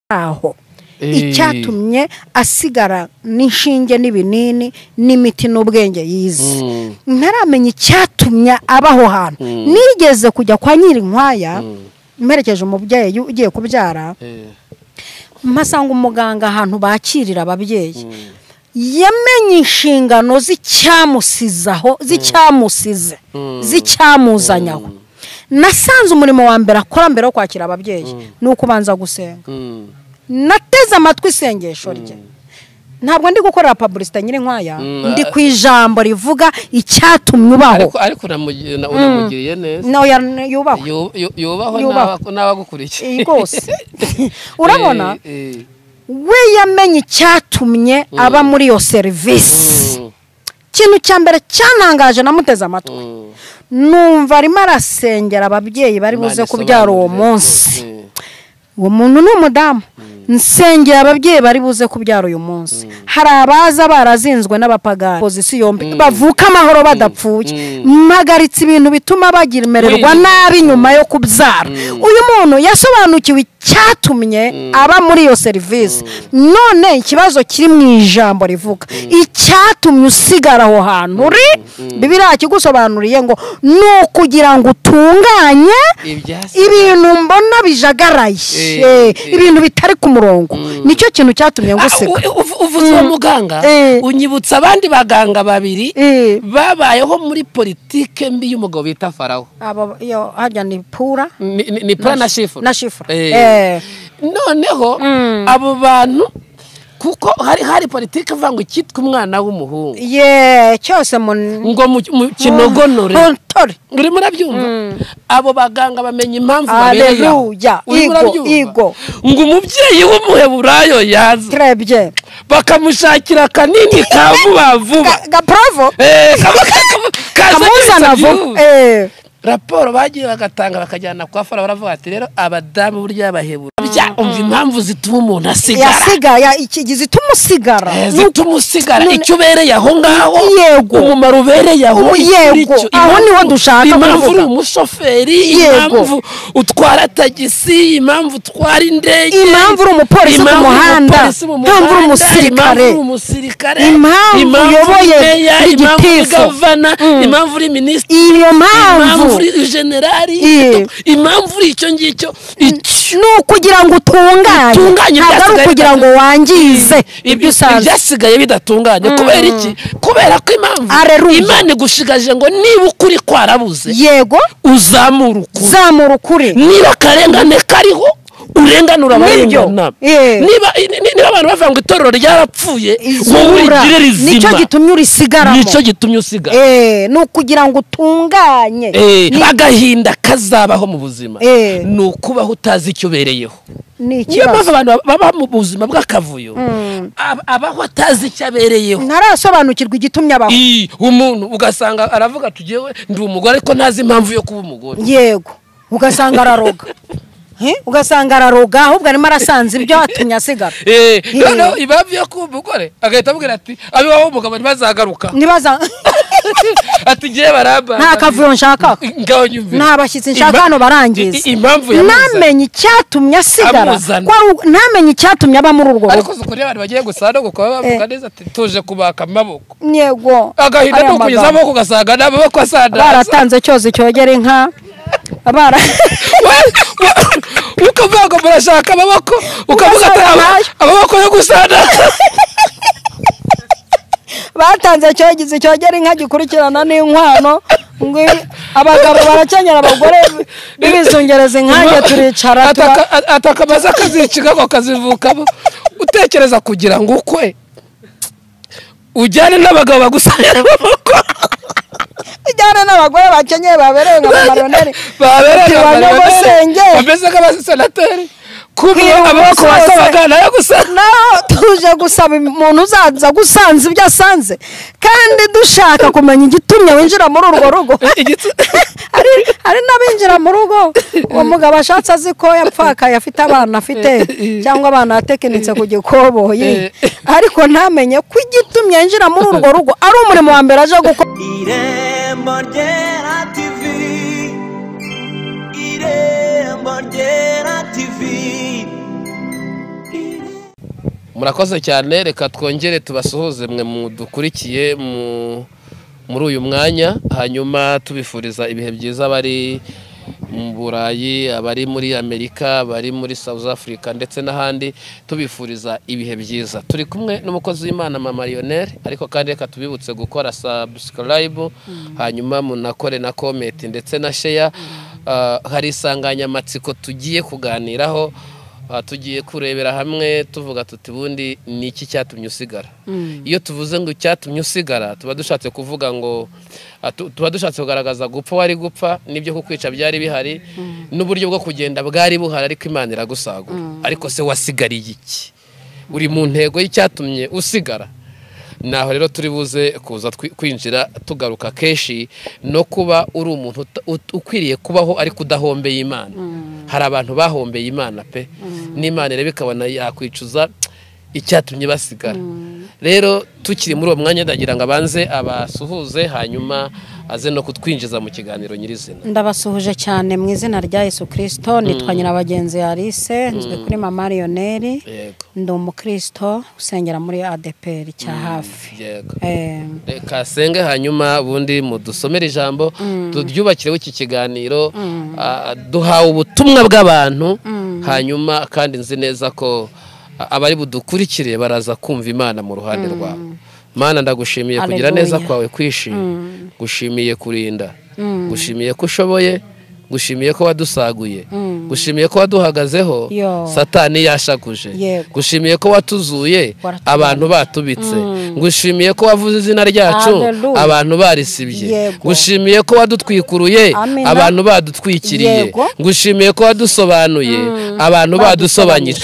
aho icyatumye asigara n'inshinge n'ibinini n'imiti n'ubwenge yize ntaramenya icyatumye aba aho hantu nigeze kujya kwa nyirinkwaya mperekeje umubyeyi ugiye kubyara mpasanga umuganga ahantu bakirira ababyeyi yamenye inshingano z'icyamusize aho z'icyamusize z'icyamuzanye aho nasanze umurimo wa mbere akora mbere yo kwakira ababyeyi ni ukubanza gusenga nateze amatwi isengesho rye ntabwo ndi gukorera pabulisita nyirinkwaya ndi ku ijambo rivuga icyatumye ubaho ariko unamugiriye neza nawe yubahwe Yu- yu- yubahwe Yubahwe. n'aba- n'abagukurikiye Eh, rwose urabona Eh, eh. we yamenye icyatumye aba muri iyo serivisi Mm, ikintu cya mbere cyanangaje namuteze amatwi mm. numva arimo arasengera ababyeyi bari buze Imana kubyara uwo isobanurire munsi rwose. uwo muntu ni umudamu nsengera ababyeyi bari buze kubyara uyu munsi hari abaza barazinzwe n'abapagani pozisiyo yombi bavuka amahoro badapfuye mpagaritse ibintu bituma bagimererwa Wirinda. nabi nyuma yo kubyara uyu muntu yasobanukiwe icyatumye aba muri iyo serivisi none ikibazo kiri mu ijambo rivuga icyatumye usigara aho hantu uri bibiriya kigusobanuriye ngo ni ukugira ngo utunganye Ibyasi- ibintu mbona bijagaraye Eh, Eh, eh. ibintu bitari ku murongo nicyo kintu cyatumye nguseka Ah, u- u- uvuze uwo muganga Eh. unyibutsa abandi baganga babiri Eh. babayeho muri politike mbi y'umugabo bita farawo aba yo harya ni pura ni ni pura na shifu na shifu. Eh. Eh. noneho abo bantu kuko hari hari politiki ivuga ngo icyitwa umwana w'umuhungu ye cyose mu ngo mu- mu kinogonore Ntore. uri murabyumva abo baganga bamenya impamvu babereye aho. Aleluya. Uri Igo, murabyumva? igo. ngo umubyeyi w'umuheburayo yaza turebye bakamushakira akanini ka vuba vuba Ga- gaprovo Eh, kaba- kaba- kazanye kamuzana ibisabyi vuba vuba. Eh, raporo bagiye bagatanga bakajyana kwa fara baravuga ati rero abadamu burya babahebura Bya- umva impamvu zituma umuntu asigara yasigaya iki gihe zituma usigara Eh, Ni zituma usigara none- icyo ubereye aho ngaho Yego. umumaro ubereye aho Ubu yego. icyo- Aho impamvu- niho dushaka impamvu kuvuga. uri umushoferi Yego. impamvu utwara tagisi impamvu utwara indege Impamvu uri umupolisi ku impamvu uri muhanda. umupolisi mu Impamvu uri muhanda, umusirikare. impamvu uri umusirikare Impamvu uyoboye meya, impamvu uri igitifu. gavana Mm. impamvu uri minisitiri iyo impamvu mpamvu uri generali Iya. impamvu uri icyo ngicyo ni ukugira ngo utunganye Utunganye ntabwo ari ibyasigaye ukugira ngo wangize ibyo usanzwe ibyasigaye bidatunganye kubera iki kubera ko impamvu Aleluya. imana igushigaje ngo niba ukuri kwarabuze yego uzamura ukuri zamura ukuri niba akarengane kariho urenganura Nibyo. abarengana Iya. niba ni- ni- niba abantu bavuga ngo itorero ryarapfuye wowe Zura. urigire rizima nicyo gitumye urisigaramo nicyo gitumye usigara Eh, ni ukugira ngo utunganye Eh, Ni- agahinda kazabaho mu buzima Eh. ni ukubaho utazi icyo ubereyeho ni niyo mpamvu ikibazo abantu baba mu buzima bw'akavuyo ab- abaho atazi icyo abereyeho ntarasobanukirwa igitumye abaho Ii, umuntu ugasanga aravuga ati tugewe ndi umugore ariko ntazi impamvu yo kuba umugore yego ugasanga araroga Eh, ugasanga araroga ahubwo arimo arasanze ibyo atumye asigara Eh, Eh. noneho impamvu yo kuba umugore agahita abwira ati abibaho umugabo ntibazagaruka nibaza ati ngewe baramba nta kavuyo nshaka ngaho nyumvira nta bashyitsi nshaka hano barangiza I- i- impamvu yamuzanye ntamenye icyatumye asigara Amuzana. kwa u- ntamenye icyatumye aba muri urwo rugo ariko si ukuri abantu bagiye gusa no gukora bavuga Eh. neza ati tuje kubaka amaboko yego agahinda ariya ni ukunyuza magambo. amaboko ugasanga ni amaboko asandaza baratanze cyozi cyogera inka bara We- we- ukavuga ngo murashaka amaboko ukavuga ati Ugasanga "Ama- nayo." amaboko yo gusana batanze cyogizi cyogera inka gikurikirana n'inkwano ngo ibi- abagabo barakenyera abagore b'ibizungereza inkange turicara tuba- atakamaze akaziciga ngo akazivukamo utekereza kugira ngo ukwe ujyane n'abagabo bagusanira amaboko ijyane n'abagore bakenyeye babereye nka mamarioneri babereye Ati, bane amarebe musenge. bameze nk'abasenateri kubiye Kwiba amaboko umusozi. wasabaga nayo gusana naho tuje gusaba umuntu uzaza gusanze ibyo asanze kandi dushaka kumenya igitumye winjira muri urwo rugo hari hari n'abinjira mu rugo uwo mugabo ashatse azi ko yapfakaye afite abana afite cyangwa abana yatekinitse ku gikoboyi ariko ntamenye ko igitumye yinjira muri urwo rugo ari umurimo wa mbere aje gukora irembo ryera tv irembo ryera tv murakoze cyane reka twongere tubasuhuze mwe mudukurikiye mu- muri uyu mwanya hanyuma tubifuriza ibihe byiza bari mu burayi abari muri amerika abari muri south africa ndetse n'ahandi tubifuriza ibihe byiza turi kumwe n'umukozi w'imana mama lionel ariko kandi reka tubibutse gukora subscribe hanyuma munakore na comment ndetse na share Ah, hari insanganyamatsiko tugiye kuganiraho aha tugiye kurebera hamwe tuvuga tuti ubundi ni iki cyatumye usigara iyo tuvuze ngo icyatumye usigara tuba dushatse kuvuga ngo ah, tu- tuba dushatse kugaragaza gupfa wari gupfa n'ibyo kukwica byari bihari n'uburyo bwo kugenda bwari buhari ariko imana iragusagura ariko se wasigariye iki uri mu ntego y'icyatumye usigara naho rero turi buze kuza twi- kwinjira tugaruka kenshi no kuba uri umuntu uta- ut- ukwiriye kubaho ariko udahombeye imana hari abantu bahombeye imana pe n'imana ireba ikabona yakwicuza icyatumye basigara rero tukiri muri uwo mwanya ndagira ngo abanze abasuhuze hanyuma aze no kutwinjiza mu kiganiro nyirizina ndabasuhuje cyane mu izina rya yesu kirisito nitwa nyirabagenzi Alice nzwi kuri mama lioneri yego ndi umukristo usengera muri adeperi cya hafi yego Eh, reka senge hanyuma ubundi mudusomere ijambo turyubakireho iki kiganiro ah, duhawe ubutumwa bw'abantu hanyuma kandi nzi neza ko ah, abari budukurikire baraza kumva imana mu ruhande rwabo mana ndagushimiye kugira neza Hallelujah. kwawe kwishimye gushimiye kurinda gushimiye ko ushoboye gushimiye ko wadusaguye gushimiye ko waduhagazeho Yo. satani yashakuje Yego. gushimiye ko watuzuye Waratubonye. abantu batubitse ngushimiye ko wavuze izina ryacu Hallelujah. abantu barisibye Yego. ngushimiye ko wadutwikuruye Amina. abantu badutwikiriye Yego. ngushimiye ko wadusobanuye abantu badusobanyije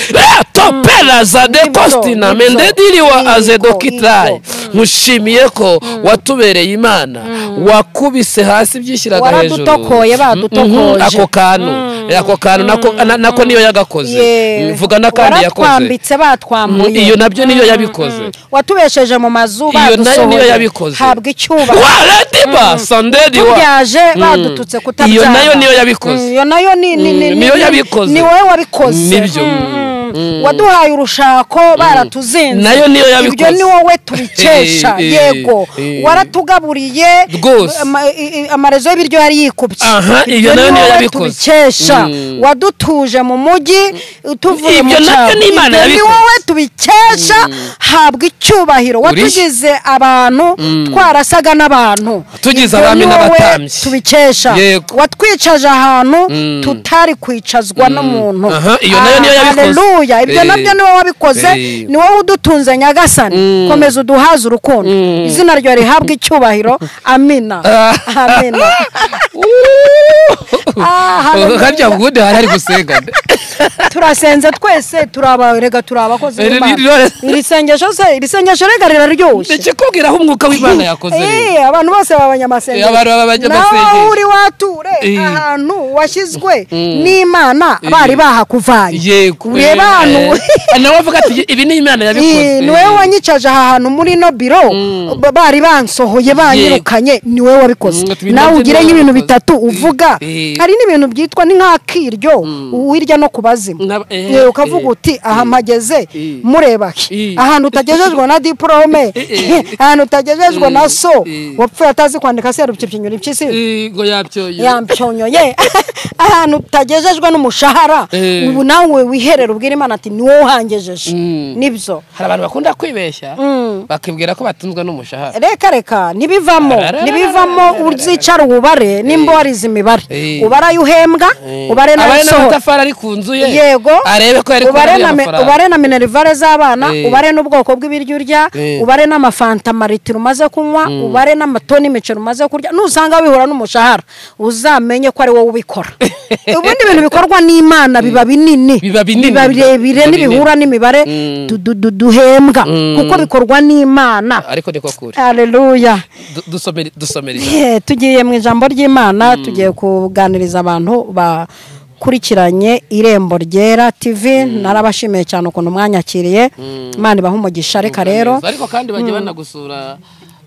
toperaza de Nibyo, kostina nibyo. mendediriwa Yego, azedokitari yego. ngushimiye ko watubereye imana wakubise hasi byishyiraga hejuru Waradutokoye, badutokoje. Mhm, ako kantu ako kantu nako- na- nako niyo yagakoze yewe. mvuga n'akandi yakoze waratwambitse batwambuye iyo nabyo niyo yabikoze watubesheje mu mazu iyo nayo niyo badusohoye. yabikoze habwa icyubahiro waradiba sandedi wa tubyaje badututse kutabyara iyo nayo niyo Mm, yabikoze iyo nayo ni ni- ni- Mm, niyo ni- yabikoze. ni wowe wabikoze Nibyo. Mm, mm. waduhaye urushako baratuzinze Nayo niyo ibyo yabikoze. ni wowe tubikesha Eh, eh, yego eh. waratugaburiye Rwose. ama- i- i- amarezo y'ibiryo yari yikubye Aha, iyo Ibyo nayo ni niyo wowe yabikoze. tubikesha Mm. wadutuje mu mujyi utuvuye mu Ibyo nabyo cyaro ni Imana ni yabikoze. wowe tubikesha habwa icyubahiro watugize abantu twarasaga n'abantu Tugize Ibyo abami ni wowe n'abatambyi. tubikesha Yego. watwicaje ahantu tutari kwicazwa n'umuntu Aha, iyo nayo niyo Ah, yabikoze. haleluya ibyo Eh. nabyo ni wowe wabikoze Eh. ni wowe udutunze nyagasani komeza uduhaze urukundo izina ryawe rihabwa icyubahiro amina amina Ah, haleluya. harya ubundi hari hari gusenga turasenze twese turaba rega turi abakozi Eh, b'Imana. ri- ri- iri sengesho se iri sengesho rega riraryoshye ndekikubwira aho umwuka w'imana yakoze rero Eh, abantu bose b'abanyamasengesho Eh, abantu b'abanyamasengesho. nawe aho uri wature Eh. ahantu washyizwe n'imana bari bahakuvanye yego ureba ahantu Eh, nawe avuga ati ibi ni imana Eh, yabikoze ni wowe wanyicaje aha hantu muri ino biro ba- bari bansohoye banyirukanye ni wowe wabikoze Mm, tubirya nawe byo ugire ni wowe nk'ibintu wabikoze. bitatu uvuga Eh. hari n'ibintu byitwa ni nk'akiryo wirya no kubazima Na- eh, Eh, ukavuga eh. uti aha mpageze Eh. mureba he Eh. ahantu utagejejwe na diporome eh. ahantu utagejejwe na so Eh. wapfuye atazi kwandika se yarupyipyinyura impyisi ngo yapyoye yampyonyoye ahantu utagejejwe n'umushahara Eh. ubu nawe wiherera ubwira imana ati ni wowe uhangejeje Mm. nibyo hari abantu bakunda kwibeshya bakibwira ko batunzwe n'umushahara reka reka nibivamo Arararara. nibivamo uzicara ububare nimba warize imibare Eh. ubare ayo uhembwa Eh, ubare abare n'abasohora n'amatafari ari ku nzu ye yego arebe ko yari ubare kubona na me- amafaranga ubare na minerivare z'abana Eh. ubare n'ubwoko bw'ibiryo urya Eh. ubare n'amafanta amaritiro umaze kunywa ubare n'amatoni y'imiceri umaze kurya nusanga wihura n'umushahara uzamenye ko ari wowe ubikora ubundi ibintu bikorwa n'imana biba binini Biba binini. birebire Biba n'ibihura n'imibare Mm. du- du- duhembwa Mm. kuko bikorwa n'imana ariko niko kuri haleluya Du- dusomere dusomere ijambo. Eh, tugiye mu ijambo ry'imana tugiye kuganiriza abantu bakurikiranye irembo ryera tv narabashimiye cyane ukuntu mwanyakiriye imana ibaha umugisha reka rero ariko kandi bajya banagusura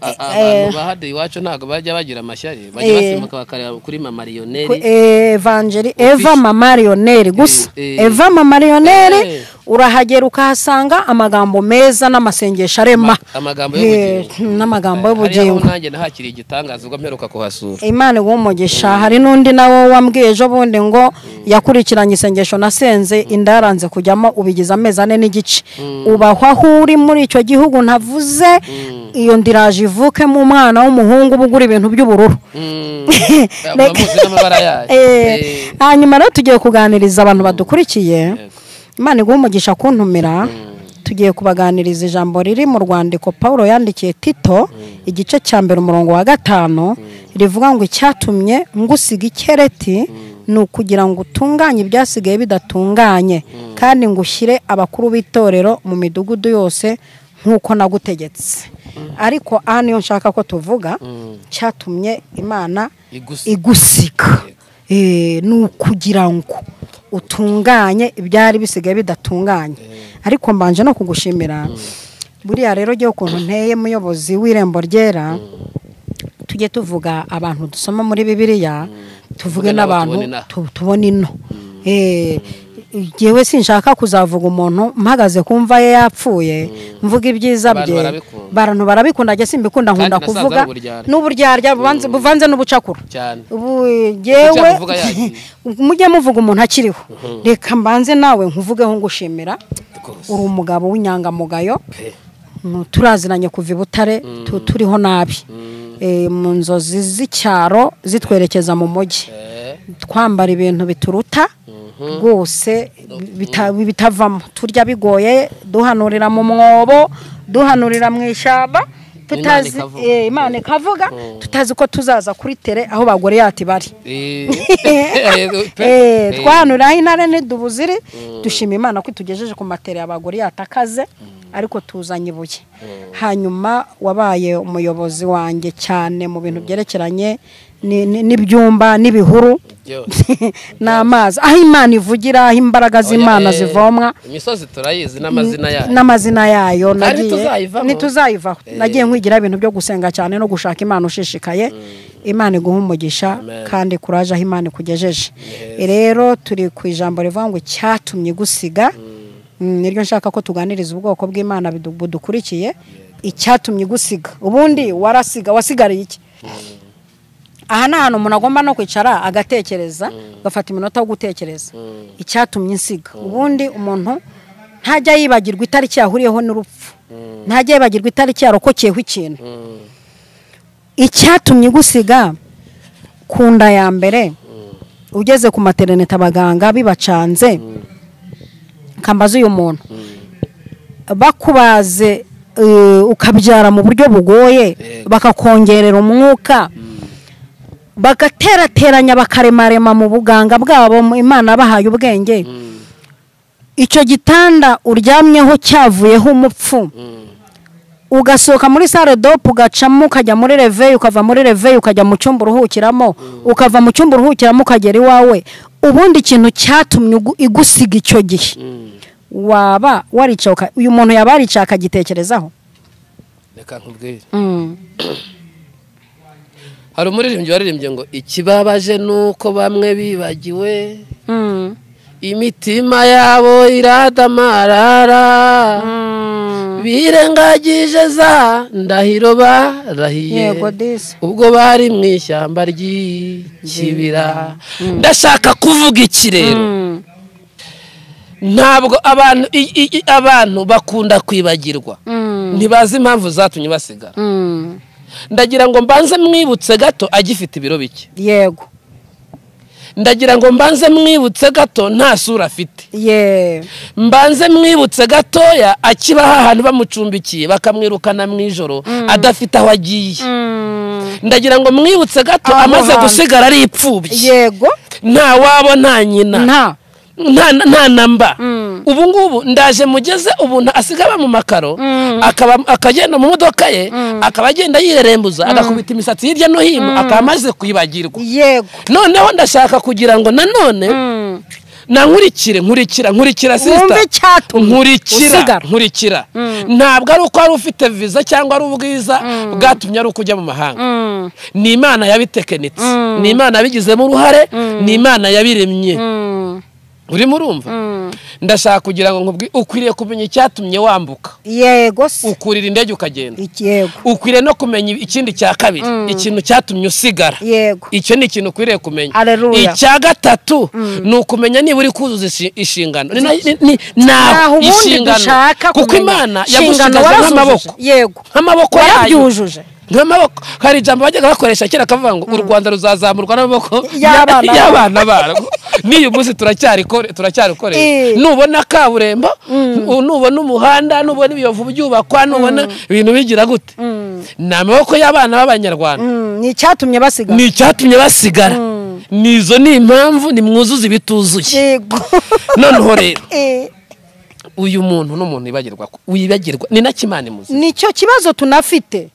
A- abantu bahade iwacu ntabwo bajya bagira amashyari bajya Eh. basimbuka bakareba kuri mamariyoneri Ku- eh, Evangeline Eva mama Lionel gusa Eh, eh. Eva mama Eh. Lionel urahagera ukahasanga amagambo meza n'amasengesho arema Ma- amagambo Eh, y'ubugingo. n'amagambo hariho y'ubugingo nanjye nahakiriye igitangaza ubwo mperuka kuhasura imana iguha hari n'undi nawe wambwiye ejo bundi ngo yakurikiranye isengesho nasenze inda yaranze kujyamo ubigize amezi ane n'igice ubahwa aho uri muri icyo gihugu ntavuze iyo nda iraje ivukemo umwana w'umuhungu uba ugura ibintu by'ubururu Mm. Muba muzi n'amabara yayo Eh, Eh, hanyuma rero tugiye kuganiriza abantu badukurikiye imana iguha umugisha kuntumira tugiye kubaganiriza ijambo riri mu rwandiko paul yandikiye tito igice cya mbere umurongo wa gatanu rivuga ngo icyatumye ngusiga ikereti ni ukugira ngo utunganye ibyasigaye bidatunganye kandi ngo ushyire abakuru b'itorero mu midugudu yose nk'uko nagutegetse ariko aha niyo nshaka ko tuvuga cyatumye imana igusi- igusika Eh, ni ukugira ngo utunganye ibyari bisigaye bidatunganye ariko mbanje no kugushimira buriya rero jyewe ukuntu nteye muyobozi w'irembo ryera tujye tuvuga abantu dusoma muri bibiliya tuvuge Tuvuge n'abo n'abantu tubona inaha. tu- tubona ino Eh, jyewe sinshaka kuzavuga umuntu mpagaze ku mva ye yapfuye mvuga ibyiza Abantu bye barabikunda. abantu barabikunda njye simbikunda nkunda nasaza kuvuga n'uburyarya. n'uburyarya bubanze- buvanze n'ubucakura cyane ubu yewe kuvuga yagiye. mujye muvuga umuntu akiriho reka mbanze nawe nkuvugeho ngushimira rwose uri umugabo w'inyangamugayo pe Mm, turaziranye kuva i butare tu- turiho nabi Eh, mu nzozi z'icyaro zitwerekeza mu mujyi Eh, twambara ibintu bituruta rwose bita- bitavamo turya bigoye duhanurira mu mwobo duhanurira mu ishyamba tutazi Imana ikavuga. eh, imana ikavuga tutazi ko tuzaza kuri tere aho bagore yati bari eh, pe- Eh, pe- twanuraho intare ntidubuziri dushima imana ko itugejeje ku matera y'abagore yatakaze ariko tuzanye ibuye hanyuma wabaye umuyobozi wanjye cyane mu bintu byerekeranye ni- ni- n'ibyumba n'ibihuru byose. n'amazi aho imana ivugira aho imbaraga z'imana Oya, eh, zivomwa imisozi turayizi n'amazina yayo n'amazina yayo Kandi tuzayivaho. ntituzayivaho Eh. nagiye nkwigira ibintu byo gusenga cyane no gushaka imana ushishikaye imana iguha umugisha Amen. kandi kuraje aho imana ikugejeje rero turi ku ijambo rivuga ngo icyatumye igusiga Mm, niryo nshaka ko tuganiriza ubwoko bw'imana bidu- budukurikiye icyatumye igusiga ubundi warasiga wasigariye iki aha ni ahantu umuntu agomba no kwicara agatekereza agafata iminota yo gutekereza icyatumye insiga ubundi umuntu ntajya yibagirwa itariki yahuriyeho n'urupfu ntajya yibagirwa itariki yarokokeyeho ikintu icyatumye gusiga ku nda ya mbere ugeze ku materinete abaganga bibacanze kambaza uyu muntu bakubaze eh, ukabyara mu buryo bugoye Yego. bakakongerera umwuka bagaterateranya bakaremarema mu buganga bwabo mu- imana bahaye ubwenge Mm, icyo gitanda uryamyeho cyavuyeho umupfu mm, ugasohoka muri sale dope ugacamo ukajya muri reveyi ukava muri reveyi ukajya mu cyumba uruhukiramo ukava mu cyumba uruhukiramo ukagera iwawe ubundi ikintu cyatumye ugu- igusiga icyo gihe mm. waba waricaye uka- uyu muntu yaba yaricaye akagitekerezaho reka nkubwire Mm. hari umuririmbyi waririmbye ngo ikibabaje ni uko bamwe bibagiwe Mm. imitima yabo iradamarara birengagije za ndahiro barahiye yego disi ubwo bari mu ishyamba ry'ikibira ndashaka kuvuga iki rero Mm. ntabwo abantu i- i- i- abantu bakunda kwibagirwa Mm. ntibazi impamvu zatumye basigara Mm. ndagira ngo mbanze mwibutse gato agifite ibiro bike yego ndagira ngo mbanze mwibutse gato nta sura afite ye mbanze mwibutse gatoya akibaho ahantu bamucumbikiye bakamwirukana mu ijoro adafite aho agiye Mm. ndagira ngo mwibutse gato Aho amaze hantu. gusigara ari ipfubye yego nta wabo nta nyina nta nta nta namba Mm. ubu ngubu ndaje mugeze ubu asigara mu makaro akaba akagenda mu modoka ye akaba agenda yirerembuza agakubita imisatsi hirya no hino akaba amaze kuyibagirwa yego noneho ndashaka kugira ngo nanone Mm. na nkurikire nkurikira nkurikira wumve sisita icyatumye nkurikira usigara nkurikira ntabwo ari uko wari ufite viza cyangwa ari ubwiza bwatumye ari uko ujya mu mahanga Mm, ni imana yabitekenitse ni imana yabigizemo uruhare ni imana yabiremye mm, urimo urumva mm. ndashaka kugira ngo nkubwi ukwiriye kumenya icyatumye wambuka yego se ukurira indege ukagenda Iki- yego ukwiriye no kumenya ikindi cya kabiri ikintu cyatumye usigara yego icyo ni ikintu ukwiriye kumenya Haleluya. icya gatatu ni ukumenya niba uri kuzuza ishi- inshingano Ni- ni- ni- ntaho ntaho ubundi inshingano dushaka kuko kumenya. imana Inshingano yagushyigaje warazujuje. nk'amaboko yego nk'amaboko yayo wabyujuje nk'amaboko hari ijambo bajyaga bakoresha kera akavuga ngo u rwanda ruzazamurwa n'amaboko Y'abana barwo." y'abana barwo n'iyu munsi turacyarikore- turacyarikoresha Eh. nubona kaburimbo u- nubona umuhanda nubona ibiyovu byubakwa nubona ibintu bigira gute ni amaboko y'abana b'abanyarwanda Mm, ni icyatumye basigara ni icyatumye basigara ni izo ni impamvu nimwuzuze ibituzuye yego noneho rero Eh, uyu muntu n'umuntu wibagirwa ko- wibagirwa ni nacyo imana imuzi nicyo kibazo tunafite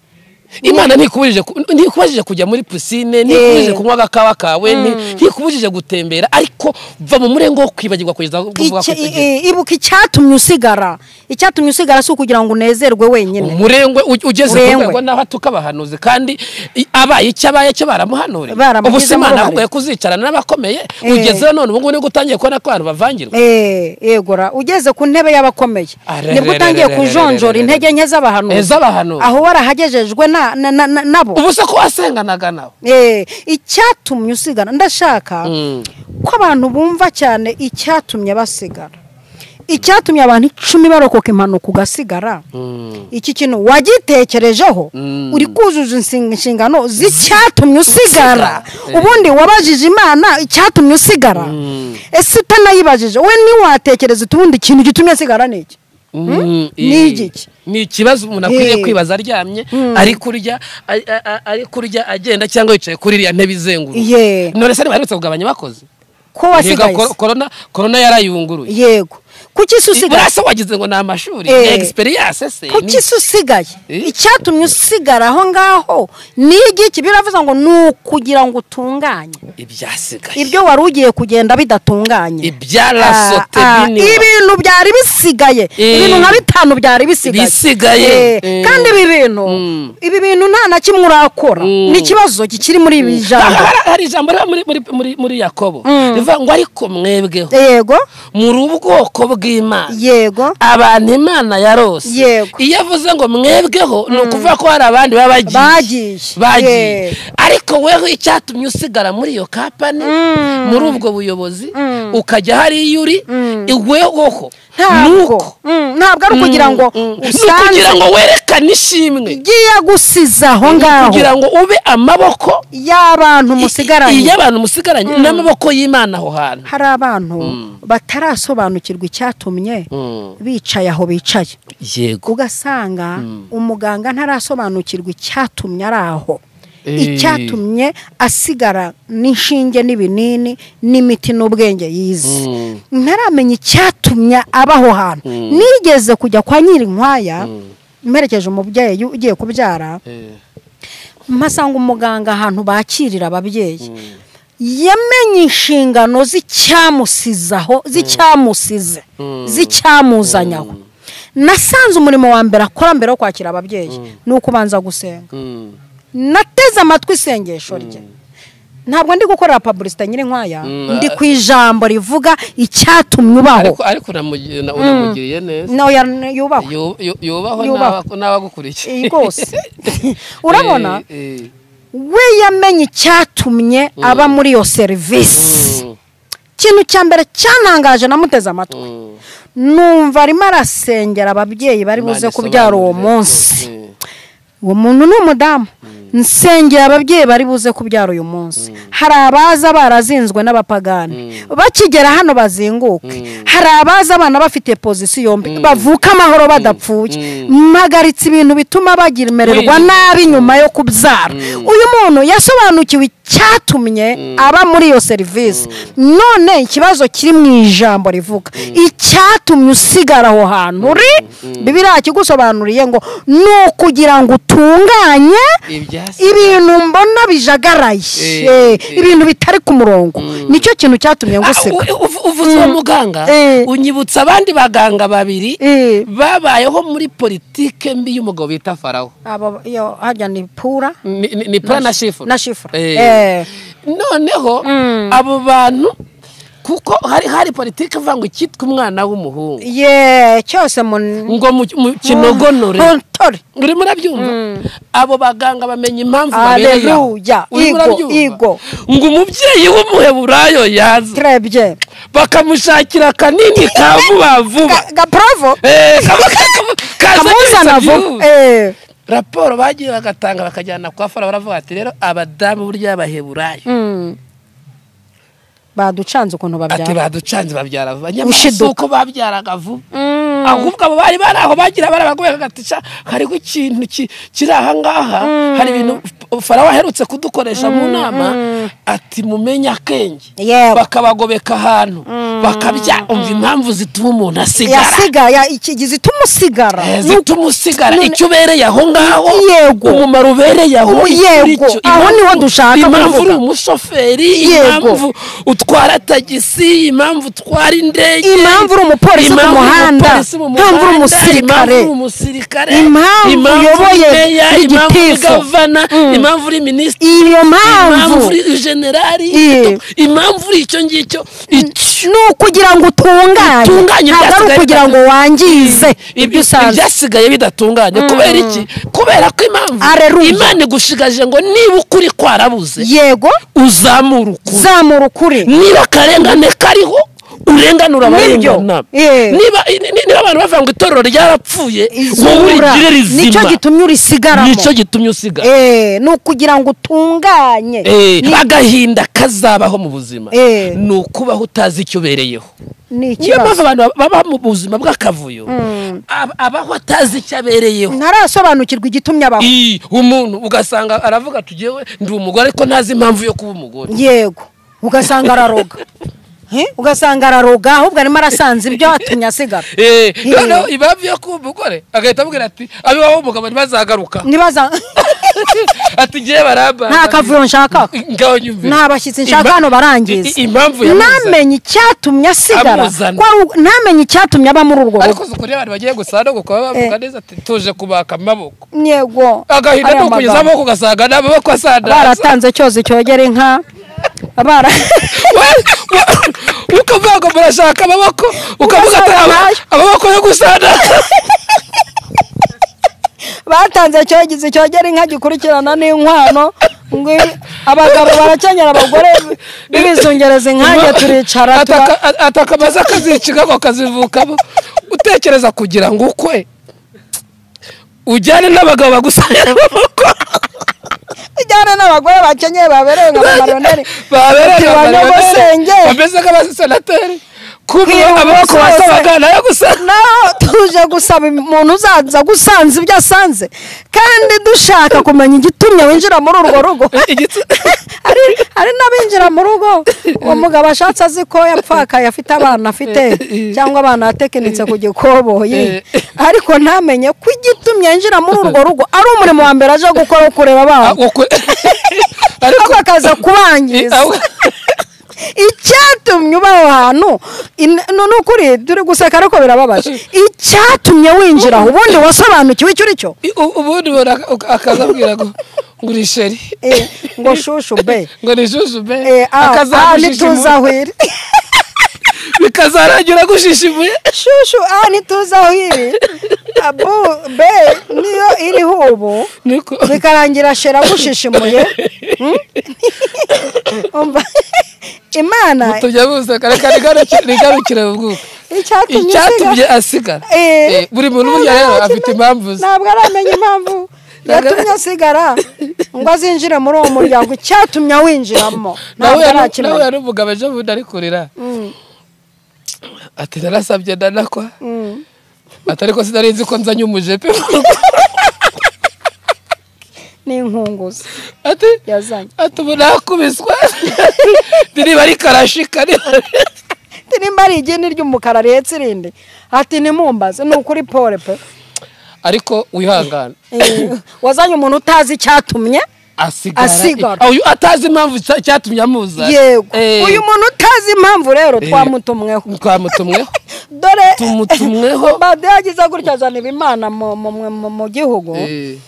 imana ntikubujije ku- ntikubujije kujya muri pisine ntikubujije kunywa agakawa kawe nti- ntikubujije gutembera ariko va mu murengo wo kwibagirwa kugeza ubwo uvuga ko Icya- i- utagira. i- ibuka icyatumye usigara icyatumye usigara si ukugira ngo unezerwe wenyine umurengwe u- ugeze ku Urengwe. rwego naho tukabahanuzi kandi i- abaye icyo abaye cyo baramuhanuriye Baramugizemo ubu si imana uruhare. yahubwo kuzicarana n'abakomeye Eh. ugezeho none ubu ngubu nibwo utangiye kubona ko abantu bavangirwa Eh, yego ra ugeze ku ntebe y'abakomeye Arerererererererere. nibwo utangiye kujonjora intege nke Eh, z'abahanuzi z'abahanuzi aho warahagejejwe na- na- na- na- nabo ubu se ko wasenganaga nabo Eh, icyatumye usigara ndashaka ko abantu bumva cyane icyatumye basigara icyatumye abantu icumi barokoka impanuka ugasigara iki kintu wagitekerejeho uri kuzuza insin- inshingano z'icyatumye usigara Usigara. ubundi wabajije imana icyatumye usigara ese utanayibajije we ntiwatekereza uti ubundi ikintu gitumye asigara ni iki Mm, Ni eh, igiki? ni ikibazo umuntu akwiriye Eh. kwibaza aryamye ari kurya a- a- a- ari kurya agenda cyangwa yicaye kuri iriya ntebe izenguruka Ye. none se ntibaherutse kugabanya abakozi ko Yego, wasigaye kor- se? korona korona yarayunguruye yego kuki isi usigaye burasa wagize ngo ni amashuri Eh. egisperiyanse se ni- kuki se usigaye Eh? icyatumye usigara aho ngaho ni igiki biravuze ngo ni ukugira ngo utunganye ibyasigaye ibyo wari ugiye kugenda bidatunganye ibyarasote Ah, ah, binini ibintu byari bisigaye Eh. ibintu nka bitanu byari bisigaye Bisigaye. Eh, Eh. kandi ibi bintu ibi bintu nta na kimwe urakora Mm. ni ikibazo kikiri muri ibi Hari- jambo hari- hari ijambo riba muri- muri- muri- muri yakobo rivuga ngo ariko mwebweho yego muri ubwoko bw'imana yego abantu imana yarose Yego. iyo avuze ngo mwebweho ni ukuvuga ko hari abandi baba bagiye Bagiye. bagiye Yego. ariko weho icyatumye usigara muri iyo kapani muri ubwo buyobozi ukajya hariya uri wehoho ntabwo nuko Mm, ntabwo ari ukugira ngo usange kugira ngo werekane ishimwe igiye gusiza aho ngaho kugira ngo ube amaboko y'abantu musigaranye iyo abantu musigaranye n'amaboko y'imana aho hantu hari abantu batarasobanukirwa icyatumye Mm. bicaye aho bicaye yego ugasanga umuganga ntarasobanukirwa icyatumye ari aho Eh. icyatumye asigara n'inshinge n'ibinini n'imiti n'ubwenge yize Mm. ntaramenya icyatumye aba aho hantu nigeze kujya kwa nyirinkwaya mperekeje umubyeyi ugiye kubyara Eh. mpasanga umuganga ahantu bakirira ababyeyi yamenye inshingano z'icyamusizaho z'icyamusize z'icyamuzanyaho nasanze umurimo wa mbere akora mbere yo kwakira ababyeyi ni ukubanza gusenga Mm. nateze amatwi isengesho rye ntabwo ndi gukorera pabulisita nyirinkwaya Mm, ndi ah. ku ijambo rivuga icyatumye ubaho ariko ariko unamugi- una- unamugiriye neza nawe yubahwe Yu- yu- yubahwe Yubahwe. n'aba- n'abagukurikiye Eh, rwose urabona Eh, eh. we yamenye icyatumye aba muri iyo serivisi Mm, ikintu cya mbere cyanangaje namuteze amatwi mm. numva arimo arasengera ababyeyi bari buze Imana kubyara uwo isobanurire munsi rwose. uwo muntu ni umudamu nsengera ababyeyi bari buze kubyara uyu munsi hari abaza barazinzwe n'abapagani bakigera hano bazinguke hari abaza abana bafite pozisiyo yombi bavuka amahoro badapfuye mpagaritse ibintu bituma bagimererwa Wirinda. nabi nyuma yo kubyara uyu muntu yasobanukiwe icyatumye aba muri iyo serivisi none ikibazo kiri mu ijambo rivuga icyatumye usigara aho hantu uri bibiliya kigusobanuriye ngo ni ukugira ngo utunganye Ibya ibintu mbona bijagaraye Eh, Eh, eh. ibintu bitari ku murongo nicyo kintu cyatumye nguseka Ah, u- uv- uvuze uwo muganga Eh. unyibutsa abandi baganga babiri Eh. babayeho muri politike mbi y'umugabo bita farawo aba yo hajya ni pura ni ni- ni pura na shifura na shifura Eh. Eh. noneho Mm. abo bantu kuko hari hari politiki ivuga ngo icyitwa umwana w'umuhungu ye cyose mu mu- ngo mu mu kinogonore kontore uri murabyumva abo baganga bamenya impamvu Aleluya. babereyeho uri Igo, murabyumva igo. ngo umubyeyi w'umuheburayo yaza turebye bakamushakira akanini ka vuba vuba gaporovo Eh, kaba- kaba- kazanye kamuzana ibisabyi vuba ubu. Eh. raporo bagiye bagatanga bakajyana kwa fara baravuga ati rero abadamu burya baheburayo Mm. baducanze ukuntu ati babyara baducanze babyara vuba Ushiduka. uko babyaraga vuba Mm. ahubwo abo bari bari aho bagira bari abagore bagatica hariho ikintu ki- kiri aha ngaha hari ibintu farawo aherutse kudukoresha mu nama ati mumenye akenge Yewe. bakabagobeka ahantu bakabya umva impamvu zituma umuntu asigara yasigara iki zituma usigara Eh, Ni uko- zituma usigara none- icyo ubereye aho ngaho Yego. umumaro ubereye aho Ubu yego, icyo- aho impamvu- niho dushaka impamvu kuvuga. uri umushoferi Yego. impamvu utwara tagisi impamvu utwara indege Impamvu uri umupolisi ku impamvu uri muhanda, umupolisi mu impamvu uri muhanda, umusirikare, impamvu uri umusirikare impamvu uyoboye uri meya, impamvu uri igitifu. gavana Mm. impamvu uri minisitiri iyo impamvu mpamvu uri generali Ye. impamvu uri icyo ngicyo icyo ni ukugira ngo utunganye Utunganye ntabwo ari ibyasigaye ukugira ngo bitatu- wangize ibyo ibyo usanzwe ibyasigaye bidatunganye kubera iki kubera ko impamvu Aleluya. imana igushigaje ngo niba ukuri kwarabuze yego uzamura ukuri zamura ukuri niba akarengane kariho urenganura Nibyo. abarengana Eh. niba ni- ni- niba abantu bavuga ngo itorero ryarapfuye wowe Izura. urigire rizima nicyo gitumye urisigaramo nicyo gitumye usigara Eh, ni ukugira ngo utunganye Eh, agahinda kazabaho mu buzima Eh. ni ukubaho utazi icyo ubereyeho ni niyo mpamvu ikibazo abantu baba mu buzima bw'akavuyo ab- abaho atazi icyo abereyeho ntarasobanukirwa igitumye abaho Ii, umuntu ugasanga aravuga ati "Jyewe ndi umugore ariko ntazi impamvu yo kuba umugore yego ugasanga araroga Eh, ugasanga araroga ahubwo arimo arasanze ibyo atumye asigara Eh, Eh. noneho impamvu yo kuba umugore agahita amubwira ati abibaho umugabo ntibazagaruka nibaza ati ngewe baramba nta kavuyo nshaka ngaho nyumvira nta bashyitsi nshaka Ima- hano barangiza i- i- impamvu yamuzanye ntamenye icyatumye asigara Amuzana. ko ari- ntamenye icyatumye aba muri urwo rugo ariko uzi ukuntu abantu bagiye gusana gukora bavuga neza ati tuje kubaka amaboko yego agahinda ariya ni ukugeza magambo. amaboko ugasanga ni amaboko asandaza baratanze cyozi cyogera inka bara ukavuga ngo murashaka amaboko ukavuga ati Ugasanga "Ama- nayo." amaboko yo gusana batanze cyogizi cyogera inka gikurikirana n'inkwano ngo ibi- abagabo barakenyera abagore b'ibizungereza inkange turicara tuba- atakamaze akaziciga ako kazivukamo utekereza kugira ngo ukwe ujyane n'abagabo bagusanira amaboko ijyane n'abagore bakenyeye babereye nka bamariyoneri babereye Ati, banyogosenge. bameze nk'abasenateri kuba Kwiyunga amaboko umusose. wasabaga nayo gusa naho tuje gusaba umuntu uzaza gusanze ibyo asanze kandi dushaka kumenya igitumye winjira muri urwo rugo hari hari n'abinjira mu rugo uwo mugabo ashatse azi ko yapfakaye afite abana afite cyangwa abana yatekinitse ku gikoboyi ariko ntamenye ko igitumye yinjira muri urwo rugo ari umurimo wa mbere aje gukora wo kureba abana ariko ariko akaza kubangiza icyatumye uba aho hantu in- no- ni ukuri turi guseka ariko birababaje icyatumye winjira aho ubundi wasobanukiwe icyo uri cyo ubundi akazabwira ngo nguri sheri Eh, ngo shushu be ngo ni jujube Eh, ah, ah, akazamushishimuye ntituzi aho iri bikazarangira gushishimuye shushu ah ntituzi aho iri abu be niyo iriho ubu niko bikarangira shera agushishimuye Hmm? Umva, imana tujya buseka reka nigarukire- nigarukire mu bwuko icyatumye icyatumye usiga- asigara Eh, Eh, buri muntu burya ntabwo rero arakimenya- afite impamvu ze ntabwo aramenya impamvu yatumye asigara ngo azinjire muri uwo muryango icyatumye awinjiramo nawe ntabwo yari- nawe arakimenya yari umugabo ejo bundi ari kurira ati narasabye ndanakwa ati ariko sinari nzi ko nzanye umujepe mu rugo." n'inkunguzi ati yazanye ati ubu nakubiswa niba ari karashika niba ati nimba ari igeni ry'umukara rihetse irindi ati nimumbaze ni ukuri pole pe ariko wihangane Eh, wazanye umuntu utazi icyatumye Asigara. asigara Uyu atazi impamvu cya- cyatumye amuza yego Eh, uyu muntu utazi impamvu rero Eh. twamutumweho twamutumweho dore Tumutumweho. bade yagize gutya azana ibimana mu- mu- mu- mu- mu gihugu Eh,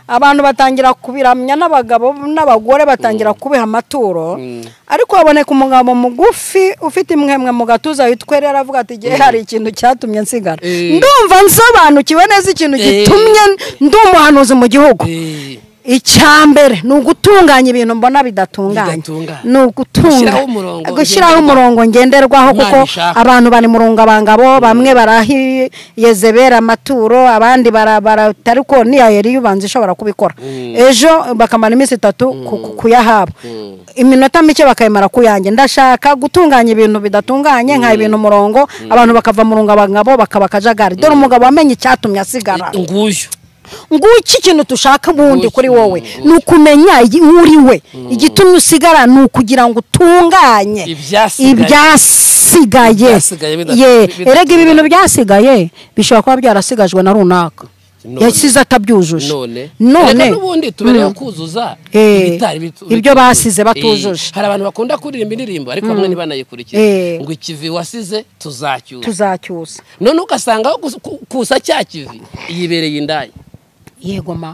abantu batangira kubiramya n'abagabo n'abagore batangira kubiha amaturo ariko haboneka umugabo mugufi ufite imwemwe mu gatuza witwa rero aravuga ati igihe hari ikintu cyatumye nsigara Eh. ndumva nsobanukiwe neza ikintu Eh. gitumye ndi umuhanuzi mu gihugu eh, icya mbere ni ugutunganya ibintu mbona bidatunganye Bidatunganye. ni ugutunga Gushyiraho umurongo gushyiraho ngenderwaho. umurongo ngenderwaho Imana kuko ishaka. abantu bari mu rungabangabo bamwe barahi yezebera amaturo abandi bara- bara- batari ko niya yari yubanza ishobora kubikora ejo bakamara iminsi itatu ku- ku- kuyahaba iminota mike bakayimara kuyange ndashaka gutunganya ibintu bidatunganye nka ibintu umurongo abantu bakava mu rungabangabo bakaba akajagari dore umugabo wamenye icyatumye asigara nguyu nguki ikintu dushaka ubundi Nguki, kuri wowe nguki. ni ukumenya iyi- uri we igitumye usigara ni ukugira ngo utunganye Ibyasigaye. ibyasigaye Ibyasigaye bida- ye bida- erega ibi bintu byasigaye bishobora kuba byarasigajwe na runaka None. yasize atabyujuje none none Reka n'ubundi tubereyeho Mm. kuzuza Eh, ibitari bitu- ibyo bitujuje. basize Eh, batujuje. hari abantu bakunda kuririmba indirimbo ariko bamwe ntibanayikurikize Eh. ngo ikivi wasize tuzacyuza tuzacyusa none ugasanga aho kus- ku- kusa cya kivi yibereye indaya yego ma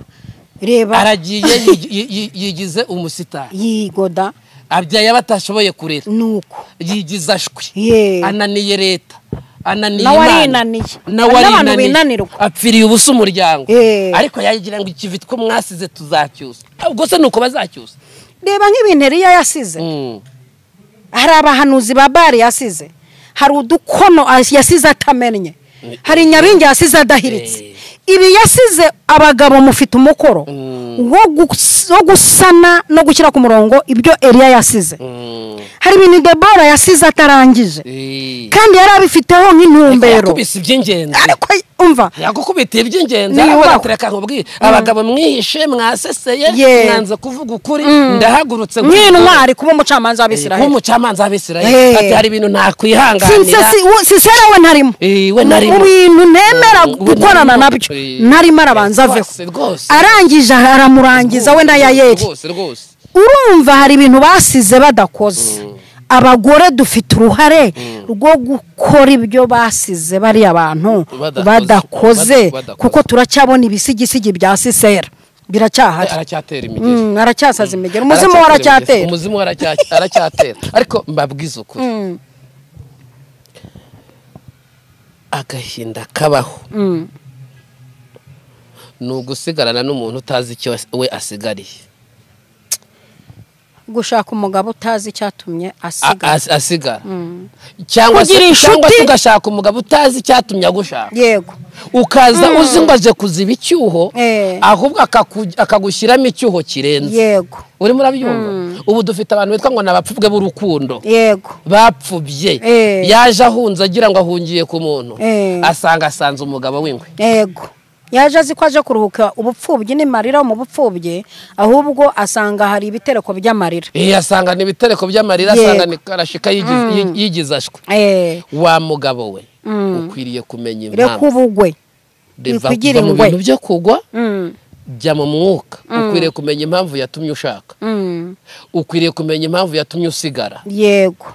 reba aragiye yi- yi- yi- yigize umusitari yigoda abyaye abo atashoboye kurera nuko yigiza ashwi Ye. ananiye leta ananiye Nawe Imana. arinaniye. nawe Hari n'abantu arinaniye. binanirwa. apfiriye ubusa umuryango Ye. ariko yagira ngo ikivi two mwasize tuzacyusa ubwo se nuko bazacyusa reba nk'ibintu eriya yasize Mm. hari abahanuzi ba bari yasize hari udukono as- yasize atamennye hari nyabingi yasize adahiritse ibi yasize abagabo mufite umukoro wo gus- wo gusana no gushyira ku murongo ibyo eriya yasize Mm. hari ibintu debora yasize atarangije Eh. kandi yari abifiteho nk'intumbero yakubise iby'ingenzi ariko umva yakukubitira iby'ingenzi Niyubahwe. arabatereka nkubwire abagabo mwihishe mwaseseye Ye. mwanze kuvuga ukuri ndahagurutse nk'intwari kuba umucamanza w'abisiraheli nk'umucamanza w'abisirayeli Ye. ati hari ibintu nakwihanganira Sinse- si- wo- sisera we ntarimo Eh, we ntarimo. mu bintu nemera Mm, we gukorana ntarimo. nabyo Eh, ntarimo arabanza rwose, aveho rwose. arangije aramurangiza we na yayeri rwose rwose urumva hari ibintu basize badakoze abagore dufite uruhare rwo gukora ibyo basize bariya bantu Badakoze. badakoze Bada- badakoze. kuko turacyabona ibisigisigi bya sisera biracyahari aracyatera imigeri Mm, aracyasaza imigero umuzimu we aracyatera umuzimu we aracya- aracyatera ariko mbabwize ukuri Mm, agahinda kabaho mm. ni ugusigarana n'umuntu utazi icyo we asigariye gushaka umugabo utazi icyatumye A- asigara as- asigara cyangwa se Kugira inshuti- cyangwa se ugashaka umugabo utazi icyatumye agushaka yego ukaza uzi ngo aje kuziba icyuho Eh. ahubwo akaku- akagushyiramo icyuho kirenze yego urimo urabyumva ubu dufite abantu bitwa ngo ni abapfubwe b'urukundo yego bapfubye Eh. yaje ahunze agira ngo ahungiye ku muntu Eh. asanga asanze umugabo w'ingwe yego yaje azi ko aje kuruhuka ubupfubyi n'imarira mu bupfubyi ahubwo asanga hari ibitereko by'amarira Eh, asanga ni ibitereko by'amarira Yego. asanga ni karashika yigiz- yi- yigize ashwe Eh, wa mugabo we Mm. ukwiriye kumenya reka impamvu ubugwe Reva- bikwigire va mu ingwe. bintu byo kugwa Mm, jya mu mwuka ukwiriye kumenya impamvu yatumye ushaka mm, ukwiriye kumenya impamvu yatumye usigara yego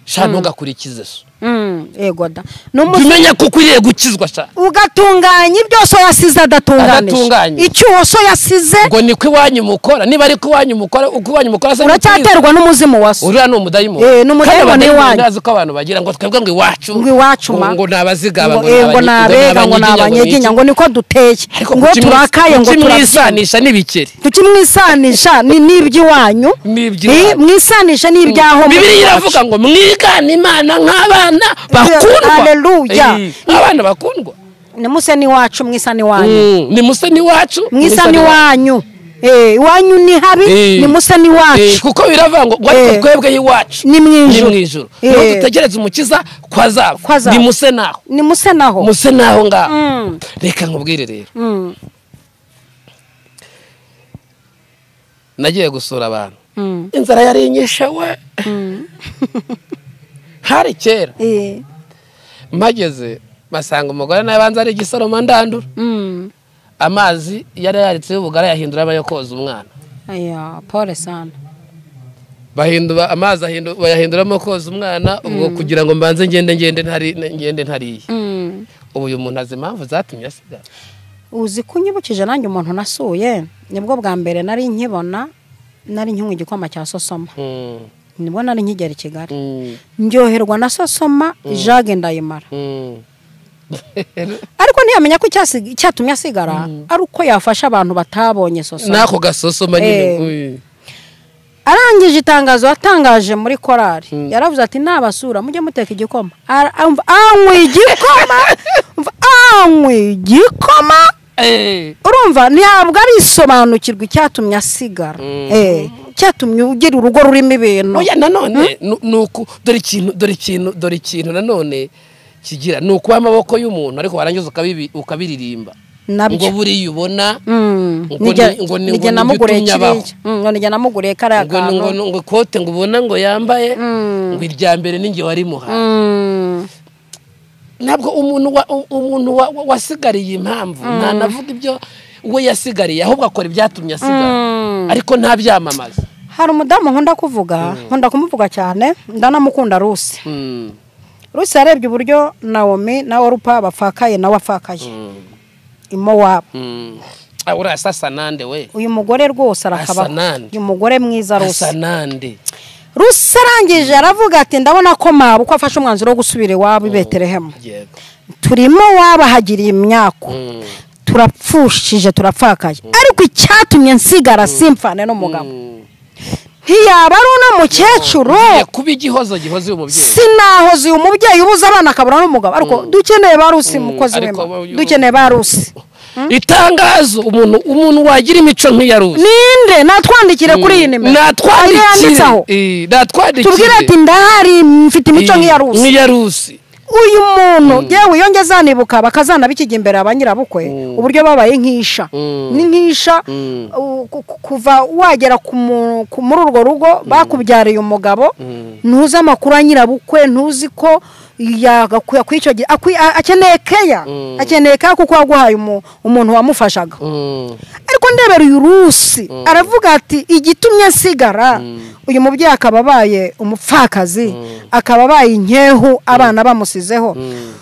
sha ntugakurikize so Mm, yego da n'umusore umenya ko ukwiriye gukizwa sha ugatunganya ibyo so yasize Adatunganyije. adatunganije icyuho so yasize ngo ni ko iwanyu mukora niba ari ko iwanyu mukora uko iwanyu mukora se uracyaterwa n'umuzimu wa so uriya ni umudayimoni Eh, ni umudayimoni Kandi abadayimoni iwanyu. ntazi ko abantu bagira ngo twebwe ngo iwacu Ngo iwacu ma. ngo ni abazigaba ngo eh, ngo ni ni abanyi- abega ngo ni ni abanyeginya iki. ngo niko duteye Ariko ngo kuki mwi- turakaye ngo kuki turakaye mwisanisha n'ibikeri tukimwisanisha ni n'iby'iwanyu n'iby'iwanyu. Eh, mwisanisha n'ibyaho bibiliya iravuga ngo mwigane imana nk'abana bakundwa Hallelujah. Eh, nk'abana bakundwa nimuse n'iwacu mwisa n'iwanyu Mm, ni musa n'iwacu mwisa n'iwanyu Eh, iwanyu ni habi Eh. nimuse Eh, n'iwacu kuko biravuga ngo ngo Eh. ariko twebwe iwacu Ni mu ijuru. ijuru Eh. niba dutegereze umukiza kwa zabo Kwa zabo. ni muse naho nimuse naho muse naho ngaho Mm. reka nkubwire rero Mm, nagiye gusura abantu mm, inzara yarinyishe we hari kera eh, mpageze basanga umugore nawe banza ari igisoroma ndandura mm, amazi yari yaritseho ubugari yahindura ayo koza umwana aya pole sana bahindura amazi ahindu- bayahinduramo koza umwana ubwo kugira ngo mbanze ngende ngende ntari ngende ntariye Mm. ubu uyu muntu azi impamvu zatumye asigara uzi ko unyibukije nanjye umuntu nasuye nibwo bwa mbere nari nkibona nari nkinywa igikoma cya sosoma Mm, nibwo nari nkigera i kigali mm, ndyoherwa na sosoma jage ndayimara mm. ariko ntiyamenya ko icyasi- icyatumye asigara ari uko yafasha abantu batabonye sosoma n'ako gasosoma nyine Eh. uyu. arangije itangazo yatangaje muri korari Mm. yaravuze ati nabasura mujye muteka igikoma Ara- amva, anyweye igikoma Mva, anyweye igikoma Eh. urumva ntabwo arisobanukirwa icyatumye asigara Mm. Eh, icyatumye ugira urugo rurimo ibintu oya nanone nu- nuku dore ikintu dore ikintu dore ikintu nanone kigira ni ukuba amaboko y'umuntu ariko warangiza ukabibi- ukabiririmba ngo nabyo buriya ubona Mm. ngo Nijya- ni- ngo ni- nijya ngo namuguriye nibyo utumye kiriya Mm, ngo nijya namuguriye kariya ngo ni- ngo kantu ni- ngo ikote ngo ubona ngo yambaye Mm. ngo irya mbere n'inge warimuhaye Mm. ntabwo umuntu wa- u- umuntu wa- wa- wasigariye impamvu ntanavuga ibyo we yasigariye ahubwo akora ibyatumye asigara Mm. ariko ntabyamamaza hari umudamu nkunda kuvuga nkunda kumuvuga cyane ndanamukunda ruse Mm, ruse yarebye uburyo nawomi na orupa bapfakaye nawe apfakaye mm, imowabu mm. Ah, uriya sasa nande we uyu mugore rwose Asa arakabaho nande. uyu mugore mwiza asa ruse nande ruse arangije aravuga ati ndabona ko mabu ko afashe umwanzuro wo gusubira iwabo i betelehemu yego turimo wabahagiriye imyaku Mm, turapfushije turapfakaye ariko icyatumye nsigara simfane n'umugabo mm. ntiyaba ari uno mukecuru Ugiye kuba igihozo gihoze uyu mubyeyi sinahoze uyu mubyeyi ubuze abana akabura n'umugabo ariko dukeneye ba rusi mukozi ariko wema aba- dukeneye ba rusi itangazo umuntu umuntu wagira imico nk'iya ruzi ninde natwandikire kuri iyi nimero Ariyo yanditseho natwandikire tubwire ati natwandikire ndahari mfite imico nk'iya rusi nk'iya rusi uyu muntu yewe iyo njye zanibuka bakazanabikijya imbere ba nyirabukwe Mm. uburyo babaye nk'isha Mm. ni nk'isha Mm. u- ku- ku- kuva wagera ku mu- ku- muri urwo rugo bakubyariye umugabo Mm. ntuzi amakuru ya nyirabukwe ntuzi ko yagakwiye kw'icyo gihe akwi- a- akeneye keya Mm. akeneye keya kuko waguhaye umu- umuntu wamufashaga Mm. ariko ndebera uyu rusi aravuga ati igitumye nsigara uyu mubyeyi akaba abaye umupfakazi akaba abaye inkehu abana bamusizeho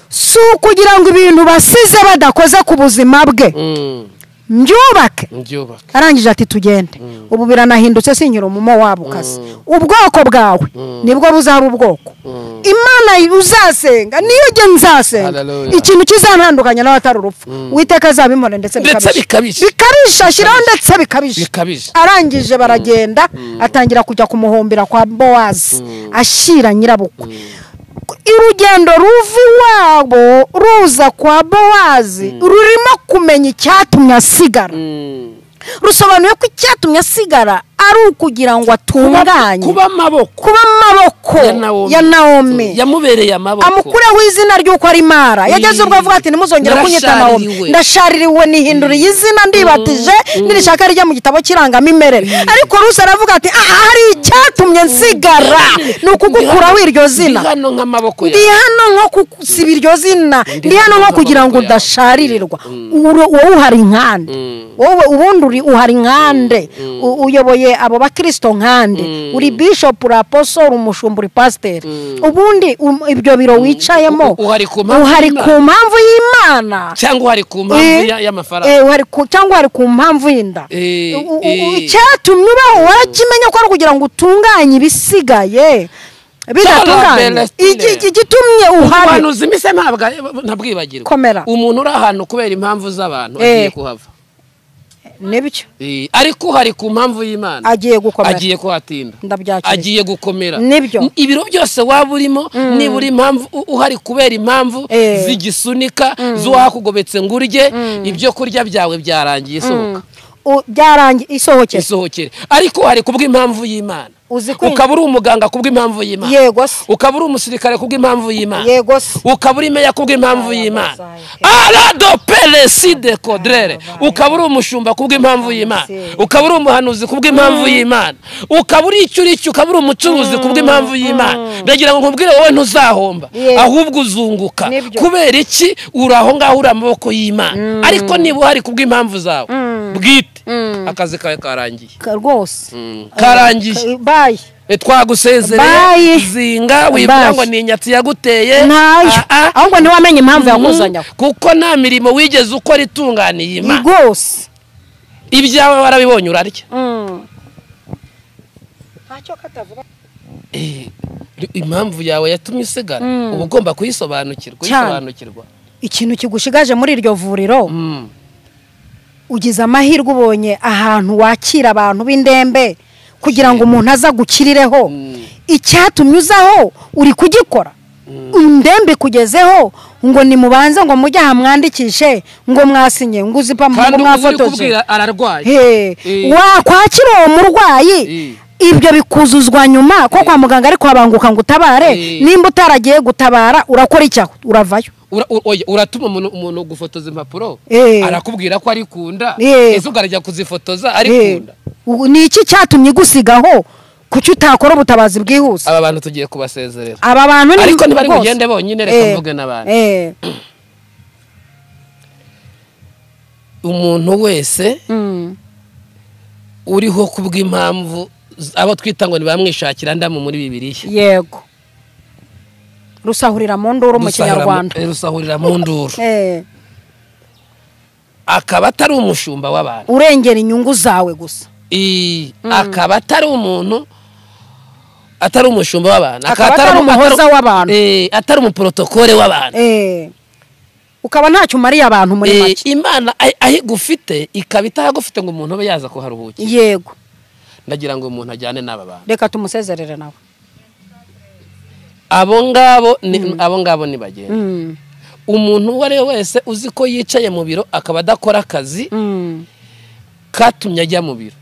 si ukugira ngo ibintu basize badakoze ku buzima bwe Mm. mbyubake mbyubaka arangije ati tugende ubu biranahindutse sinkira umumo wabo kazi ubwoko bwawe nibwo buzaba ubwoko imana uzasenga niyo ujye nzasenga Hallelujah. ikintu kizantandukanya n'abatari urupfu witeka azabimore ndetse ndetse bikabije bikabije bikabije ashyiraho ndetse bikabije bikabije arangije baragenda atangira kujya kumuhombera kwa bowazi ashyira nyirabukwe urugendo ruva iwabo ruza kwa bowazi rurimo kumenya icyatumye asigara Mm. rusobanuye ko icyatumye asigara ari ukugira ngo atunganye kuba amaboko kuba amaboko ya Nawomi. ya nawomi yamubereye amaboko amukureho izina ry'uko ari mara yageze ubwo avuga ati ntimuzongere kunyita nawomi Narashaririwe. ndashaririwe nihinduriye izina ndibatije nirishaka rijya mu gitabo kirangamimerere ariko rusi aravuga ati aha hari icyatumye nsigara ni ukugukuraho iryo zina Ndi hano nk'amaboko ndi hano nko kusiba iryo zina ndi hano nko kugira ngo udasharirirwa Uro- wowe uhari nkande wowe ubundi uri uhari nkande U- uyoboye abo bakirisito nkande uri bishopu uri aposoro umushumba uri pasiteri ubundi um- ibyo biro wicayemo U- uhari ku mpamvu uhari y'Imana. ku mpamvu y'imana cyangwa uhari ku mpamvu Eh, ya- y'amafaranga eh, uhari ku- cyangwa hari ku mpamvu y'inda Eh, U- u- u- eh. icyatumye ubaho warakimenya ko ari ukugira ngo utunganye ibisigaye bidatunganye Palestine. Iki- igitumye uhari ubuhanuzi mbese ntabwa- ntabwibagirwa Komera. umuntu uri ahantu kubera impamvu z'abantu Eh. agiye kuhava nibyo Eh, ariko uhari ku mpamvu y'imana agiye gukomera agiye kuhatinda ndabyakira agiye gukomera Nibyo. N- ibiro byose waba urimo nibura impamvu u- uhari kubera impamvu Eh. zigisunika z'uwakugobetse ngo urye ibyo kurya byawe byarangiye isohoka U- byarangiye isohokera isohokere ariko uhari kubw'impamvu y'imana uzi ukaba uri umuganga kubw'impamvu y'imana yego se ukaba uri umusirikare kubw'impamvu y'imana yego se ukaba uri meya kubw'impamvu y'imana aradopeleside kodrere ukaba uri umushumba kubw'impamvu y'imana ukaba uri umuhanuzi kubw'impamvu y'imana ukaba uri icyo uri cyo ukaba uri umucuruzi kubw'impamvu y'imana ndagira ngo nkubwire wowe ntuzahomba Yego. ahubwo uzunguka Nibyo. kubera iki uri aho ngaho uri amaboko y'imana ariko niba uhari kubw'impamvu zawe bwite akazi kawe karangiye Ka- rwose karangiye Ka- bayi E, twagusezereye Bye. zinga wibwira Bye. ngo ni inyatsi yaguteye ntayo Ah, ah. ahubwo ntiwamenye impamvu Mhm. yakuzanya aho. kuko nta mirimo wigeze ukora itunganiye imana rwose ibyawe warabibonye urarya ntacyo katavuga Eh, impamvu yawe yatumye usigara Mm. uba ugomba kuyisobanukirwa Cyane. kuyisobanukirwa ikintu kigushigaje muri iryo vuriro Mm. ugize amahirwe ubonye ahantu wakira abantu b'indembe kugira ngo umuntu aza gukirireho Mm. icyatumye uzaho uri kugikora indembe ikugezeho ngo nimubanze ngo mujye aha mwandikishe ngo mwasinye ngo uzi pa kandi ngo uzi uri mwafotoze kubwira ararwaye Hey, Eh. wakwakira uwo murwayi Eh. ibyo bikuzuzwa nyuma ko kwa muganga ariko habanguka ngo utabare Eh. nimba utaragiye gutabara urakora iki aho? uravayo Ura- u- oya, uratuma umuntu- umuntu gufotoza impapuro Eh. arakubwira ko ari kunda Eh. ese ukarajya kuzifotoza ari Eh, kunda u- ni iki cyatumye igusigaho kuki utakora ubutabazi bwihuse aba bantu tugiye kubasezerera aba bantu ni ariko ntibari bwose. bugende bonyine Eh, reka mvuge n'abandi eh, umuntu wese mm, uriho kubw'impamvu z- abo twita ngo ntibamwishakira ndamu muri bibiliya yego rusahurira mu nduru mu Rusahura mu- kinyarwanda eh, rusahurira mu nduru Eh, akaba atari umushumba w'abantu urengera inyungu zawe gusa I- akaba atari umuntu atari umushumba w'abantu Akaba atari umu- umuhoza w'abantu. Eh, atari umuporotokore w'abantu Eh, ukaba ntacyo umariye abantu muri Eh, make imana ahi- aho igufite ikaba itahagufite ngo umuntu abe yaza kuharuhukira yego ndagira ngo umuntu ajyane n'aba bantu reka tumusezerere nawe abo ngabo ni abo ngabo ni bagenzi Mm, umuntu uwo ari we wese uzi ko yicaye mu biro akaba adakora akazi mm, katumye ajya mu biro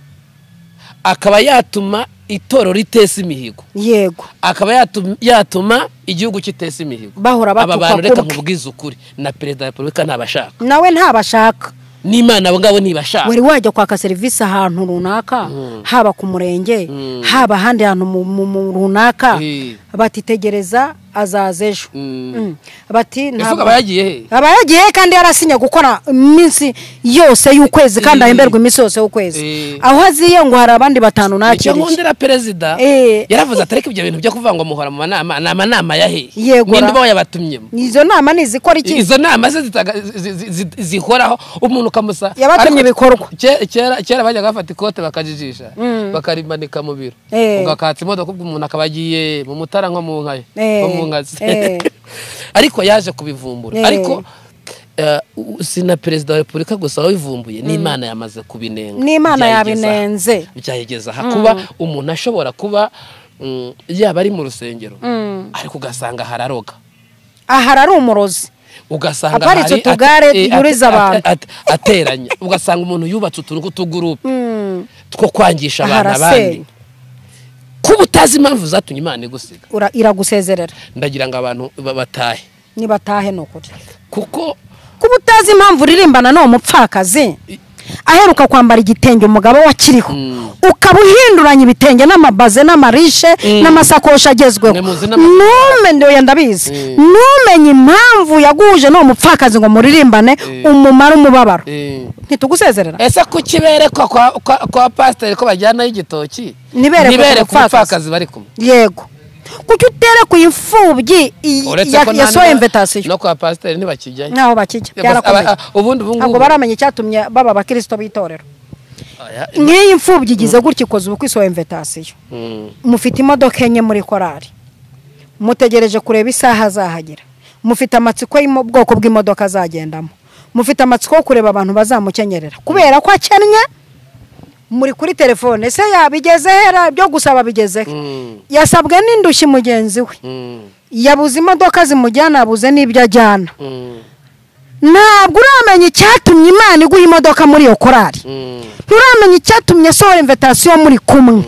akaba yatuma itorero ritesa imihigo yego akaba yatuma, yatuma igihugu kitesa imihigo Bahora aba batuka bantu reka kubwe. nkubwize ukuri na perezida wa repubulika ntabashaka nawe ntabashaka n'imana abo ngabo ntibashaka wari wajya kwaka serivisi ahantu runaka haba ku murenge haba ahandi hantu mu- mu- mu runaka Eh. batitegereza azaza ejo Mm. Mm. bati ese ntabwo ukaba yagiye he aba yagiye kandi yarasinye gukora iminsi yose y'ukwezi kandi Eh. ahemberwa iminsi yose y'ukwezi Eh. aho aziye ngo hari abandi batanu icyo nakiriye nkundira perezida Eh. yaravuze atari ko ibyo bintu byo kuvuga ngo muhora mu manama ni amanama ya he Yegura. ninde uba yabatumyemo izo nama ni izikora iki izo nama se zitaga- zi- zi- zi- zihoraho umuntu ukamusa Yabatumye Ariko- ibikorwa. Ke- kera kera bajyaga bafata ikote bakajijisha bakarimanika mu biro Eh. ubwo akatsa imodoka ubwo umuntu akaba agiye mu mutara nko mu nkaye Eh. nko mu nkazi Eh. ariko yaje kubivumbura Eh. ariko eh, u- si na perezida wa repubulika gusa wabivumbuye n'imana yamaze kubinenga n'imana Byayigeza- yabinenze byayigeza aha kuba umuntu ashobora kuba mm, yaba ari mu rusengero Mm. ariko ugasanga hararoga aha ari umurozi ugasanga Aparitse hari ate- utugare eh, ate- yuriza ate- abantu. ate- ateranya ugasanga umuntu yubatse utuntu tw'utugurupe Mm. two kwangisha Aha abantu abandi arasenya. kuba utazi impamvu zatumye imana igusiga Ura- iragusezerera ndagira ngo abantu ba- batahe nibatahe ni ukuri kuko kuba utazi impamvu uririmbana n'uwo mupfakazi aheruka kwambara igitenge umugabo we akiriho ukaba uhinduranya ibitenge n'amabaze n'amarishe n'amasakoshi agezweho Mwe muzi n'ama- numenye oya ndabizi numenye impamvu yaguhuje n'uwo mupfakazi ngo muririmbane umumara umubabaro eh, ntitugusezerera ese kuki berekwa kwa, kwa, kwa pasiteri ko bajyanayo igitoki Ntiberekwe ntiberekwe umupfakazi. umupfakazi bari kumwe yego kuki utere ku imfubyi i- uretse ya- ko ya nta- soya imvetasiyo no kwa pasiteri ntibakijyayo ntaho bakijya Gusa aba- byarakomeye a- ubundi ubu ntabwo ngubu baramenya icyatumye baba abakirisito b'itorero Aya, nk'iyi imfubyi igize gutya ikoze ubukwe isohoye imvetasiyo mm, mufite imodoka enye muri korari mutegereje kureba isaha azahagera mufite amatsiko y'ubwoko bw'imodoka azagendamo mufite amatsiko yo kureba abantu bazamukenyerera kubera ko akennye muri kuri telefone se yabigezehera byo gusaba bigezeho Mm. yasabwe n'indushyi mugenzi we mm, yabuze imodoka zimujyana yabuze n'ibyo ajyana mm, ntabwo uramenya icyatumye imana iguha imodoka muri iyo korari mm. nturamenya icyatumye asohora imvetasiyo muri kumwe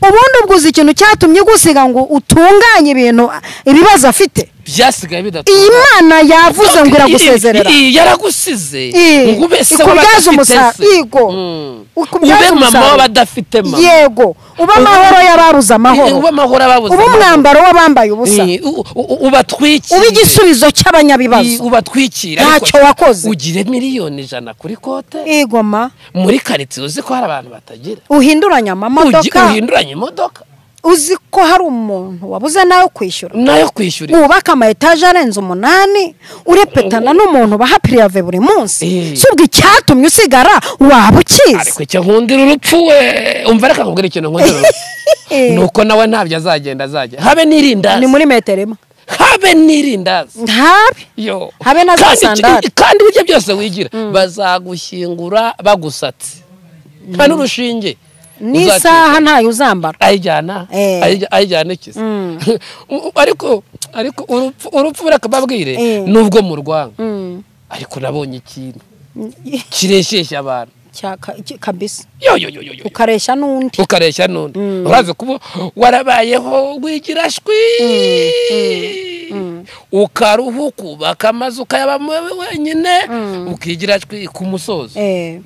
ubundi ubwo uzi ikintu cyatumye gusiga ngo utunganye ibintu ibibazo afite byasigaye iyi bidatunganye mana yavuze ngo iragusezerera Iyi- yaragusize Iyi. ngo ube se Ikubyaze w'abadafite umusaruro. se. Yego. Mm. Ikubyaze ube mama umusaruro. w'abadafite mama yego uba amahoro y'abaruze amahoro ube amahoro ababuze uba amahoro. umwambaro w'abambaye ubusa Iyi, u- u- ubatwikire uba igisubizo Iyi, cy'abanyabibazo ubatwikire Ntacyo ariko wakoze. ugire miliyoni ijana kuri kote igoma muri karitsiye uzi ko hari abantu batagira uhinduranya Ugi- amamodoka uhinduranya imodoka uzi ko hari umuntu wabuze nawe kwishyura nayo kwishyura wubaka ama etaje arenze umunani urepetana n'umuntu baha pirive buri munsi Eh. si ubwo icyatumye usigara waba ukizi ariko icyo nkundira urupfu we umva reka nkubwire ikintu nkundira urupfu Eh. ni uko nawe ntabyo azagenda azajya habe n'irindazi ni muri metero imwe habe n'irindazi ntabi yo Habe na za Kandi iki- sandali. kandi ibyo byose wigira bazagushyingura bagusatse nta n'urushinge n'isaha ntayo uzambara ayijyana Eh. ayijya- ayijyana ikiza ariko ariko urupfu urupfu reka babwire Eh. nubwo mu rwanga ariko nabonye ikintu kireshyeshya abantu Cyaka- iki- kabisa yo yo yo yo yo ukareshya n'undi ukareshya n'undi uraza kuba warabayeho wigira shwi ukaruha ukubaka amazu ukayabamo wenyine ukigira shwi ku musozi Eh,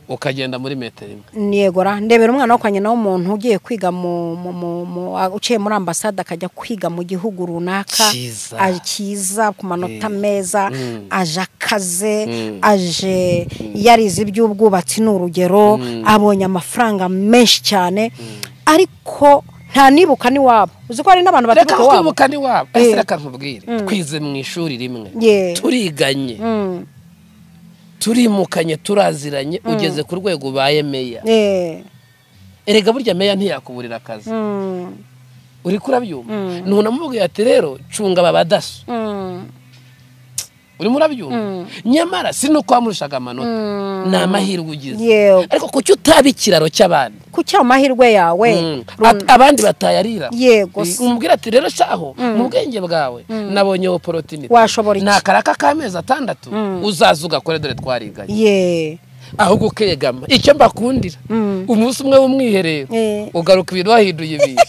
ukagenda muri metero imwe ni yegora ndebera umwana wo kwa nyina w'umuntu ugiye kwiga mu mu- mu- mu- a- uciye muri ambasade akajya kwiga mu gihugu runaka Cyiza. a- cyiza ku manota meza aje akaze Mm. aje yarize iby'ubwubatsi ni urugero abonye amafaranga menshi cyane ariko nta nibuka n'iwabo uzi ko hari n'abantu reka baturuka iwabo kwibuka ni wabo ese Eh. reka nkubwire twize mu ishuri rimwe Yeah. turiganye Mm. turimukanye turaziranye ugeze ku rwego ubaye meya Eh. erega burya meya ntiyakuburira akazi Mm. uri kurabyumva ntunamubwiye ati rero cunga aba badaso Mm. urimo urabyumva nyamara si nuko wamurushaga amanota ni amahirwe ugize Yego. ariko kuki utaba ikiraro cy'abandi ku cyo amahirwe yawe Mm. run- At- abandi batayarira Yego se. umubwira ati rero shaho mu bwenge bwawe nabonye oporotinite Washobora iki? ni akaraka k'amezi atandatu uzaza ugakora dore twariganye ye ahubwo ukegama icyo mbakundira Mm. umunsi umwe w'umwiherero Eh. ugaruka ibintu wahinduye ibintu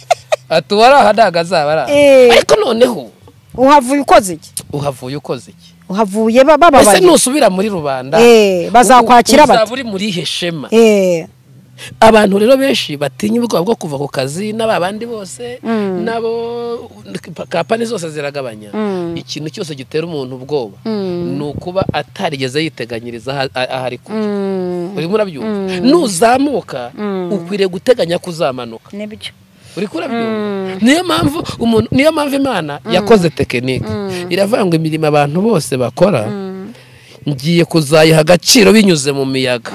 ati uwari aha ntabwo azaba ari aha Eh. ariko noneho uhavuye ukoze iki uhavuye ukoze iki uhavuye ba- ese bababaye nusubira muri rubanda Eh, bazakwakira u- bate? uzaba uri muri ihe shema Eh, abantu rero benshi batinya ubwoba bwo kuva ku kazi n'aba bandi bose Mm. n'abo kampani zose ziragabanya Mm. ikintu cyose gitera umuntu ubwoba Mm. ni ukuba atarigeze yiteganyiriza aha- aha ari kujya mm, urimo urabyumva nuzamuka ukwiriye guteganya ko uzamanuka nibyo uri kurabyumva niyo mpamvu umuntu niyo mpamvu imana yakoze tekinike iravuga ngo imirimo abantu bose bakora ngiye kuzayiha agaciro binyuze mu miyaga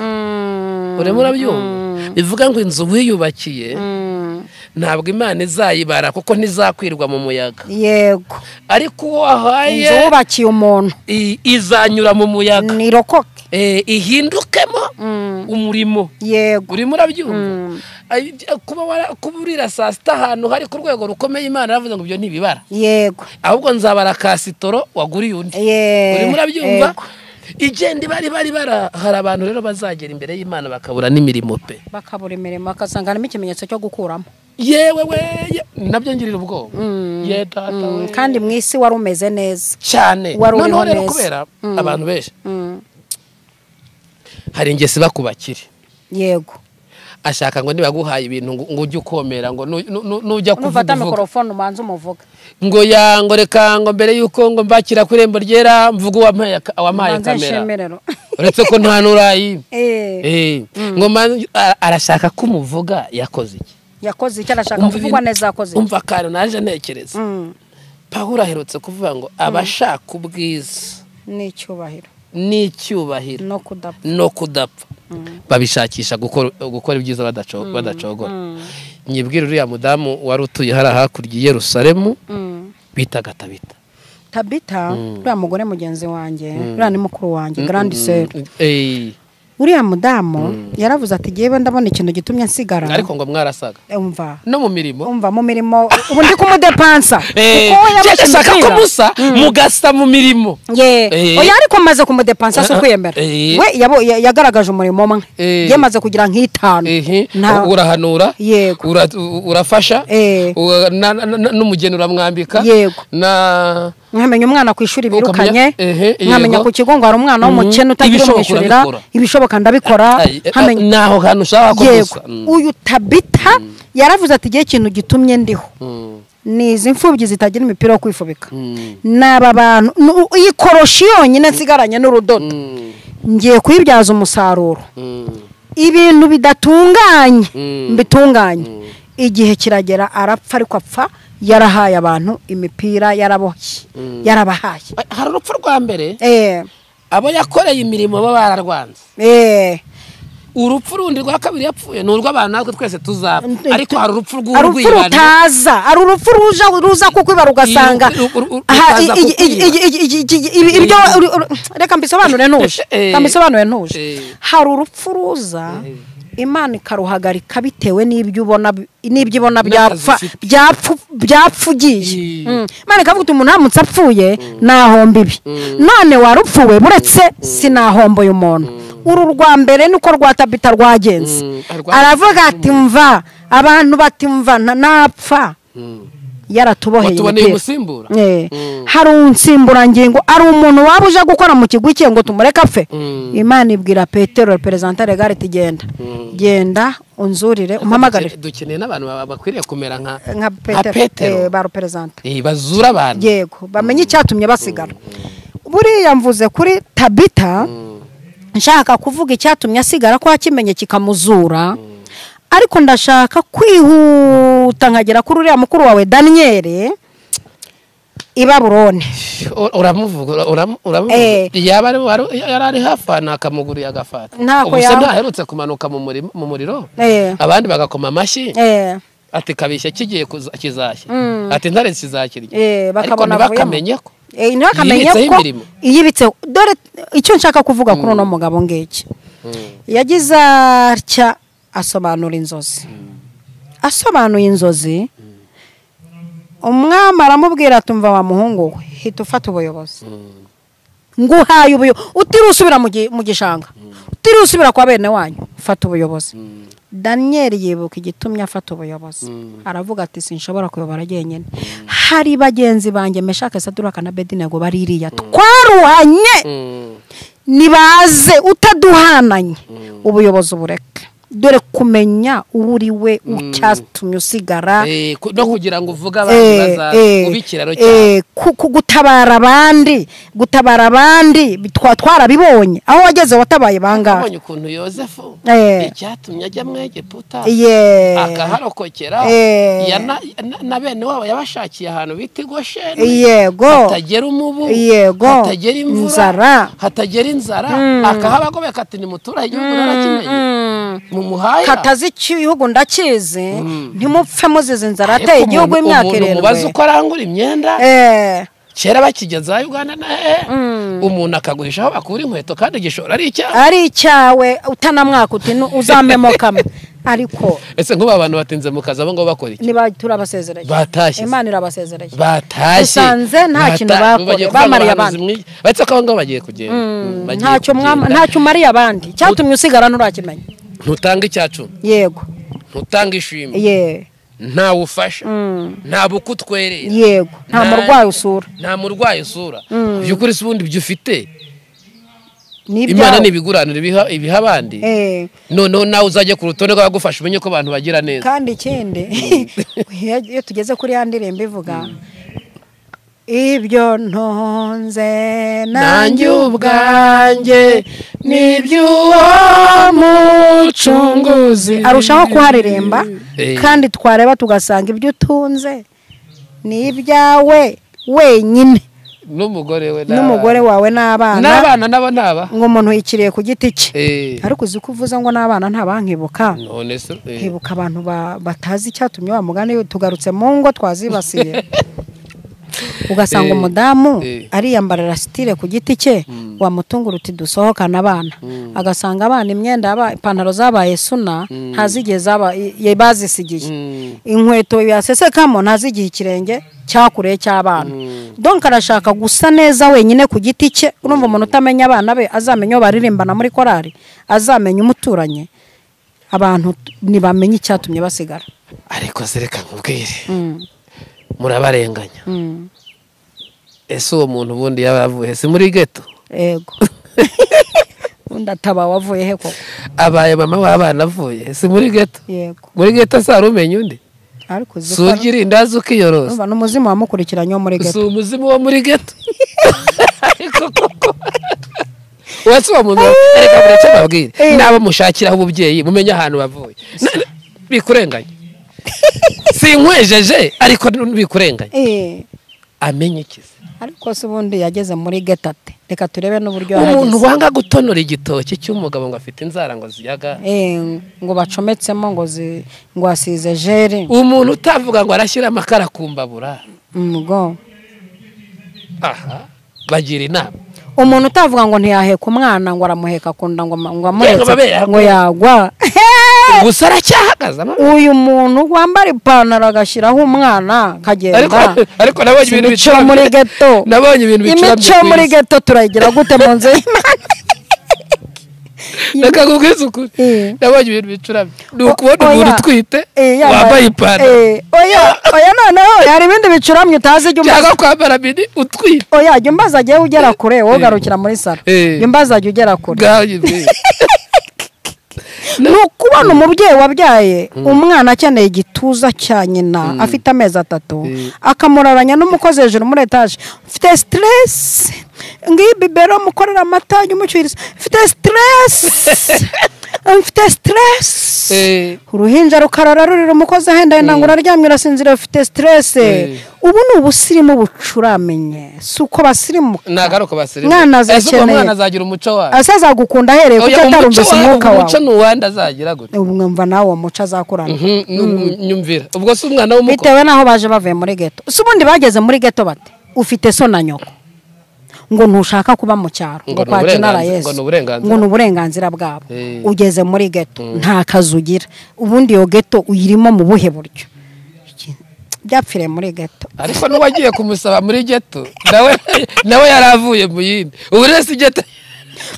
Mm, urimo urabyumva bivuga ngo inzu wiyubakiye mm, ntabwo imana izayibara kuko ntizakwirwa mu muyaga yego ariko uwo wahaye inzu wubakiye umuntu i- izanyura mu muyaga nirokoke Eh, ihindukemo umurimo yego urimo urabyumva Ay- kuba wara- kuba urira saa sita ahantu hari ku rwego rukomeye imana yaravuze ngo ibyo ntibibara yego ahubwo nzabara kasitoro waguriye undi Ye- urimo urabyumva yego. igenda ibari bari bara hari abantu rero bazagera imbere y'imana bakabura n'imirimo pe bakabura imirimo bakasanga harimo ikimenyetso cyo gukuramo yewe we ye- nabyo ngirira ubwoba ye data we kandi mu isi wari umeze neza cyane wari uriho noneho rero neza. kubera Mm. abantu benshi Mm, hari ingesi bakubakire yego ashaka ngo nibaguhaye ibintu ngo ngo ujye ukomera ngo nu- nu- nu- nujya nufata kuvuga uvuge. mikorofone umanza umuvuga ngo yango reka ngo mbere y'uko ngo mbakira ku irembo ryera mvuge uwampaye aka- wampaye umanza kamera inshemerero uretse ko nta n'urayi Eh, Eh, ngo mbanze- a- arashaka ko umuvuga yakoze iki yakoze icyo arashaka Umva kuvugwa ibintu- neza yakoze umva akantu naje ntekereza Mm, pawulo aherutse kuvuga ngo abashaka ubwiza n'icyubahiro n'icyubahiro no kudapfa no kudapfa babishakisha gukora gukora ibyiza badaco- badacogora nyibwira uriya mudamu wari utuye hariya hakurya i yerusalemu Mm. bitaga tabita tabita uriya mugore mugenzi wanjye uriya ni mukuru wanjye garandi seri Eh, uriya mudamu yaravuze ati yewe ndabona ikintu gitumye nsigara ariko ngo mwarasaga umva no mu mirimo umva mu mirimo ubu ndi kumudepansa Eh, kuko we njye yabashe ndashaka ko umupira. musa mugasa mu mirimo ye Eh. oya ariko amaze kumudepansa si Eh, eh, ukwiyemera eh. we yabo- ya- yagaragaje umurimo umwe Eh. yamaze kugira nk'itanu Ehe, Nta- urahanura Yego. ura- u- urafasha Eh. ura- na- na- na- n'umugeni uramwambika Yego. na mwamenya umwana ku ishuri Ukamenya- birukanye ehe, mwamenya yego. ku kigo ngo hari umwana w'umukene utagira Ibishoboka umwishyurira urabikora. ibishoboka ndabikora Ay, eh, nkamenya- ni aho hantu ushaka ko yego gusa Mm. uyu tabita yaravuze ati igihe ikintu gitumye ndiho Mm. ni izi mfubyi zitagira imipira wo kwifubika Mm. ni aba bantu ni u- iyi koroshi yonyine nsigaranye n'urudodo Mm. ngiye kuyibyaza umusaruro Mm. ibintu bidatunganye Mm. mbitunganye igihe kiragera arapfa ariko apfa yarahaye abantu imipira yaraboshye yarabahaye Ay, hari urupfu rwa mbere eee abo yakoreye imirimo baba bararwanze eee urupfu rundi rwa kabiri yapfuye ni urw'abantu natwe twese tuzapfa Mm. ariko hari urupfu ari urupfu rw'urwibano rutaza ari urupfu ruza ruza kukwiba rugasanga Uru- uru- uru- aha, i- rutaza i- i- i- i- i- i- i- i- i- ibyo uru- uru- reka mbisobanure ntuje Eh. reka mbisobanure ntuje Eh. hari urupfu ruza imana ikaruhagarika bitewe n'ibyo ubona bi- n'ibyo ibona N'akazi byapfa ufite. byapfu byapfugiye Eh. Mm. imana ikavuga uti umuntu aramutse apfuye nahomba ibi none warupfuwe buretse sinahomboye umuntu uru rwa mbere niko rwa tabita rwagenze Mm. Arwa- aravuga ati mva abantu bati mva na- napfa yaratuboheye watuboneye imipira. umusimbura Eh, Mm. hari unsimburangingo ari umuntu waba uje gukora mu kigwi cye ngo tumureke apfe Mm. imana ibwira petero perezida regare ati genda genda unzurire umpamagarire dukeneye n'abantu baba- bakwiriye kumera nka nka petero petero eh, ba perezida Eh, bazura abantu yego bamenye icyatumye basigara buriya mvuze kuri tabita nshaka kuvuga icyatumye asigara ko yakimenye kikamuzura ariko ndashaka kwihuta nkagera kuri uriya mukuru wawe daniyeli i baburone Ur- uramuvuga ura- uramu- uramuvuga Eh. yaba ari- wari- yari ari hafi aha nakamuguriye agafata Ntako ubuse yaba- ntaherutse kumanuka mu murimo- mu muriro Eh. abandi bagakoma amashyi Eh, ati kabishya kigiye kuza- kizashya ati ntaretse izakirya Eh, ariko bakabona avuyemo. ntibakamenye ko eh, ntibakamenya Yibitseho ko imirimo. yibitseho dore icyo nshaka kuvuga kuri uno mugabo ngiki yagize atya asobanura inzozi asobanuye inzozi umwami aramubwira atumva wa muhungu we hita ufata ubuyobozi nguhaye ubuyobozi utiriwe usubira mu gi- mu gishanga utiriwe usubira kwa bene wanyu fata ubuyobozi daniyeli yibuka igitumye afata ubuyobozi aravuga ati sinshobora kuyobora jyenyine hari bagenzi banjye meshake saduraka na bedinego baririya twaruhanye Mm. nibaze utaduhananye ubuyobozi ubureke dore kumenya uwo uri we icyatumye usigara Eh, ku- no kugira ngo uvuge abantu Eh, baza eh, kuba ikiraro cyabo eh, ku- ku- gutabara abandi gutabara abandi bitwa- twarabibonye aho wageze watabaye bangahe abonye ukuntu yosefu Eh. icyatumye ajya mu egiputa Ye. akaharokokera Eh. ya na- na- na bene wabo yabashakiye ahantu bita igosheni yego hatagera umubu Yego. hatagera imvura Inzara. hatagera inzara akahabagobeka ati ni muturage igihugu narakimenye Mm. mumuhaye katazi icyo igihugu ndakizi ntimupfe muzize inzara Ariko ateye igihugu umuntu- imyaka umuntu umubaza irindwi uko arangura imyenda Eh, kera bakigeza uganda na he umuntu akagurisha aho bakura inkweto kandi igishoro ari icyaha ari icyawe utanamwaka uti "Nu- uzamemokame ariko ese nk'ubu abantu batinze mu kazi abo ngabo bakora iki niba turabasezereye Batashye. imana irabasezereye batashye Dusanze nta Bata- kintu bakora, bagiye kuvuga ngo bamariye abahanuzi abandi. mwi- baretse ko abo ngabo bagiye kugenda Mm, bagiye ntacyo kugenda. mwama- ntacyo umariye abandi cyatumye usigara nturakimenya ntutanga icyacu yego ntutanga ishimwe ye ntawe ufasha nta buko utwerera yego nta Nta- murwayi usura nta murwayi usura by'ukuri si ubundi ibyo ufite ni imana ibyawe. ni ibiguraniro ibiha- ibiha abandi Eh, noneho nawe uzajya ku rutonde rw'abagufasha umenye ko abantu bagira neza kandi ikindi iyo iyo tugeze kuri ya ndirimbo ivuga ibyo ntonze nanjye ubwanjye n'iby'uwo mucunguzi arushaho kuhareremba Eh. kandi twareba tugasanga ibyo utunze ni ibyawe wenyine n'umugore we n'abana. n'umugore wawe n'abana n'abana nabo ntaba ngo umuntu yikiriye ku giti cye Eh, ariko uzi ko uvuze ngo n'abana ntabankibuka none se eh. nkibuka abantu ba- batazi icyatumye wa mugani tugarutse mu ngo twazibasiye ugasanga Eh, umudamu eh. ariyambarira sitire ku giti cye wamutungura uti dusohokane abana agasanga abana imyenda yaba- ipantaro zabaye suna ntazigeze zaba- i- i- bazisigiye Mm. inkweto yasesekamo ntazigihe ikirenge cyakureho cy'abana donka arashaka gusa neza wenyine ku giti cye urumva umuntu utamenya abana be azamenya uwo baririmbana muri korari azamenya umuturanyi abantu t- ntibamenya icyatumye basigara ariko zereka nkubwire Mm, murabarenganya mm, ese uwo muntu ubundi yaba yavuye si muri geto yego undi ataba wavuye he koko abaye mama w'abana avuye si muri geto yego muri geto sarumenya undi ariko uzi ko surya irindazi ukiyoroza urumva n'umuzimu wamukurikiranye wo muri si geto umuzimu wo muri geto ariko koko uwase uwo muntu reka mureke mbabwire Eh. n'abo mushakiraho ububyeyi mumenye ahantu bavuye Na- bikurenganya sinkwejeje ariko bikurenganya Eh, amenye ikizi ariko se ubundi yageze muri geto ate reka turebe n'uburyo umuntu yarageze wanga gutonora igitoki cy'umugabo ngo afite inzara ngo ziyaga Eh, ngo bacometsemo ngo zi- ngo asize jere umuntu utavuga ngo arashyira amakara ku mbabura umugo aha bagira inama umuntu utavuga ngo ntiyaheka umwana ngo aramuheka ku nda ngo ama- ngo amuretse Yego, babera. ngo yagwa gusa aracyahagaze ama- uyu muntu wambara ipantaro agashyiraho umwana ariko kagenda ariko nabonye ibintu imico bicuramye. muri geto nabonye ibintu bicuramye imico ku muri isi. geto turayigira gute mu nzu y'imana reka nkubwire ukuri Eh. nabonye ibintu bicuramye ni ukubona O- oya. umuntu utwite Eh, yambaye- wambaye ipantaro Eh, oya oya noneho hari ibindi bicuramye utazi ijya umbaza cyangwa kwambara mini utwite oya jya umbaza agiye ugera kure wowe ugarukira muri salo Eh. jya umbaza ajya ugera kure ngaho nyine. ni ukubona umubyeyi wabyaye umwana akeneye igituza cya nyina afite amezi atatu akamuraranya n'umukozi hejuru muri etaje mfite siteresi ngiyi bibero mukorera amata jya umucyuriza mfite siteresi mfite siteresi Eh. uruhinja rukarara rurira umukozi ahenda yenda ngo uraryamye urasinzira ufite siteresi ubu ni ubusirimu bucuramenye si uko basirimuka nagaruka basirimu Mwana uwo azakeneye. mwana azagira umuco wawe ase azagukunda ahereye kuko Oya, atarumvise wawe- umwuka wawe umuco ni uwandi azagira gute ubu mwumva nawe uwo muco azakurana Mhm, nu- nyumvira ubwo si umwana w'umuko bitewe n'aho baje bavuye muri geto si ubundi bageze muri geto bate ufite so na nyoko ngo ntushaka kuba mu cyaro Ngo ngo ni kwakira uburenganzira- inara yesu ngo ni uburenganzira. ngo ni uburenganzira bwabo Eh. ugeze muri geto nta kazi ugira ubundi iyo geto uyirimo mu buhe buryo Iki- byapfiriye muri geto ariko n'uwagiye kumusaba muri geto nawe nawe yaravuye mu yindi ubu rero si geto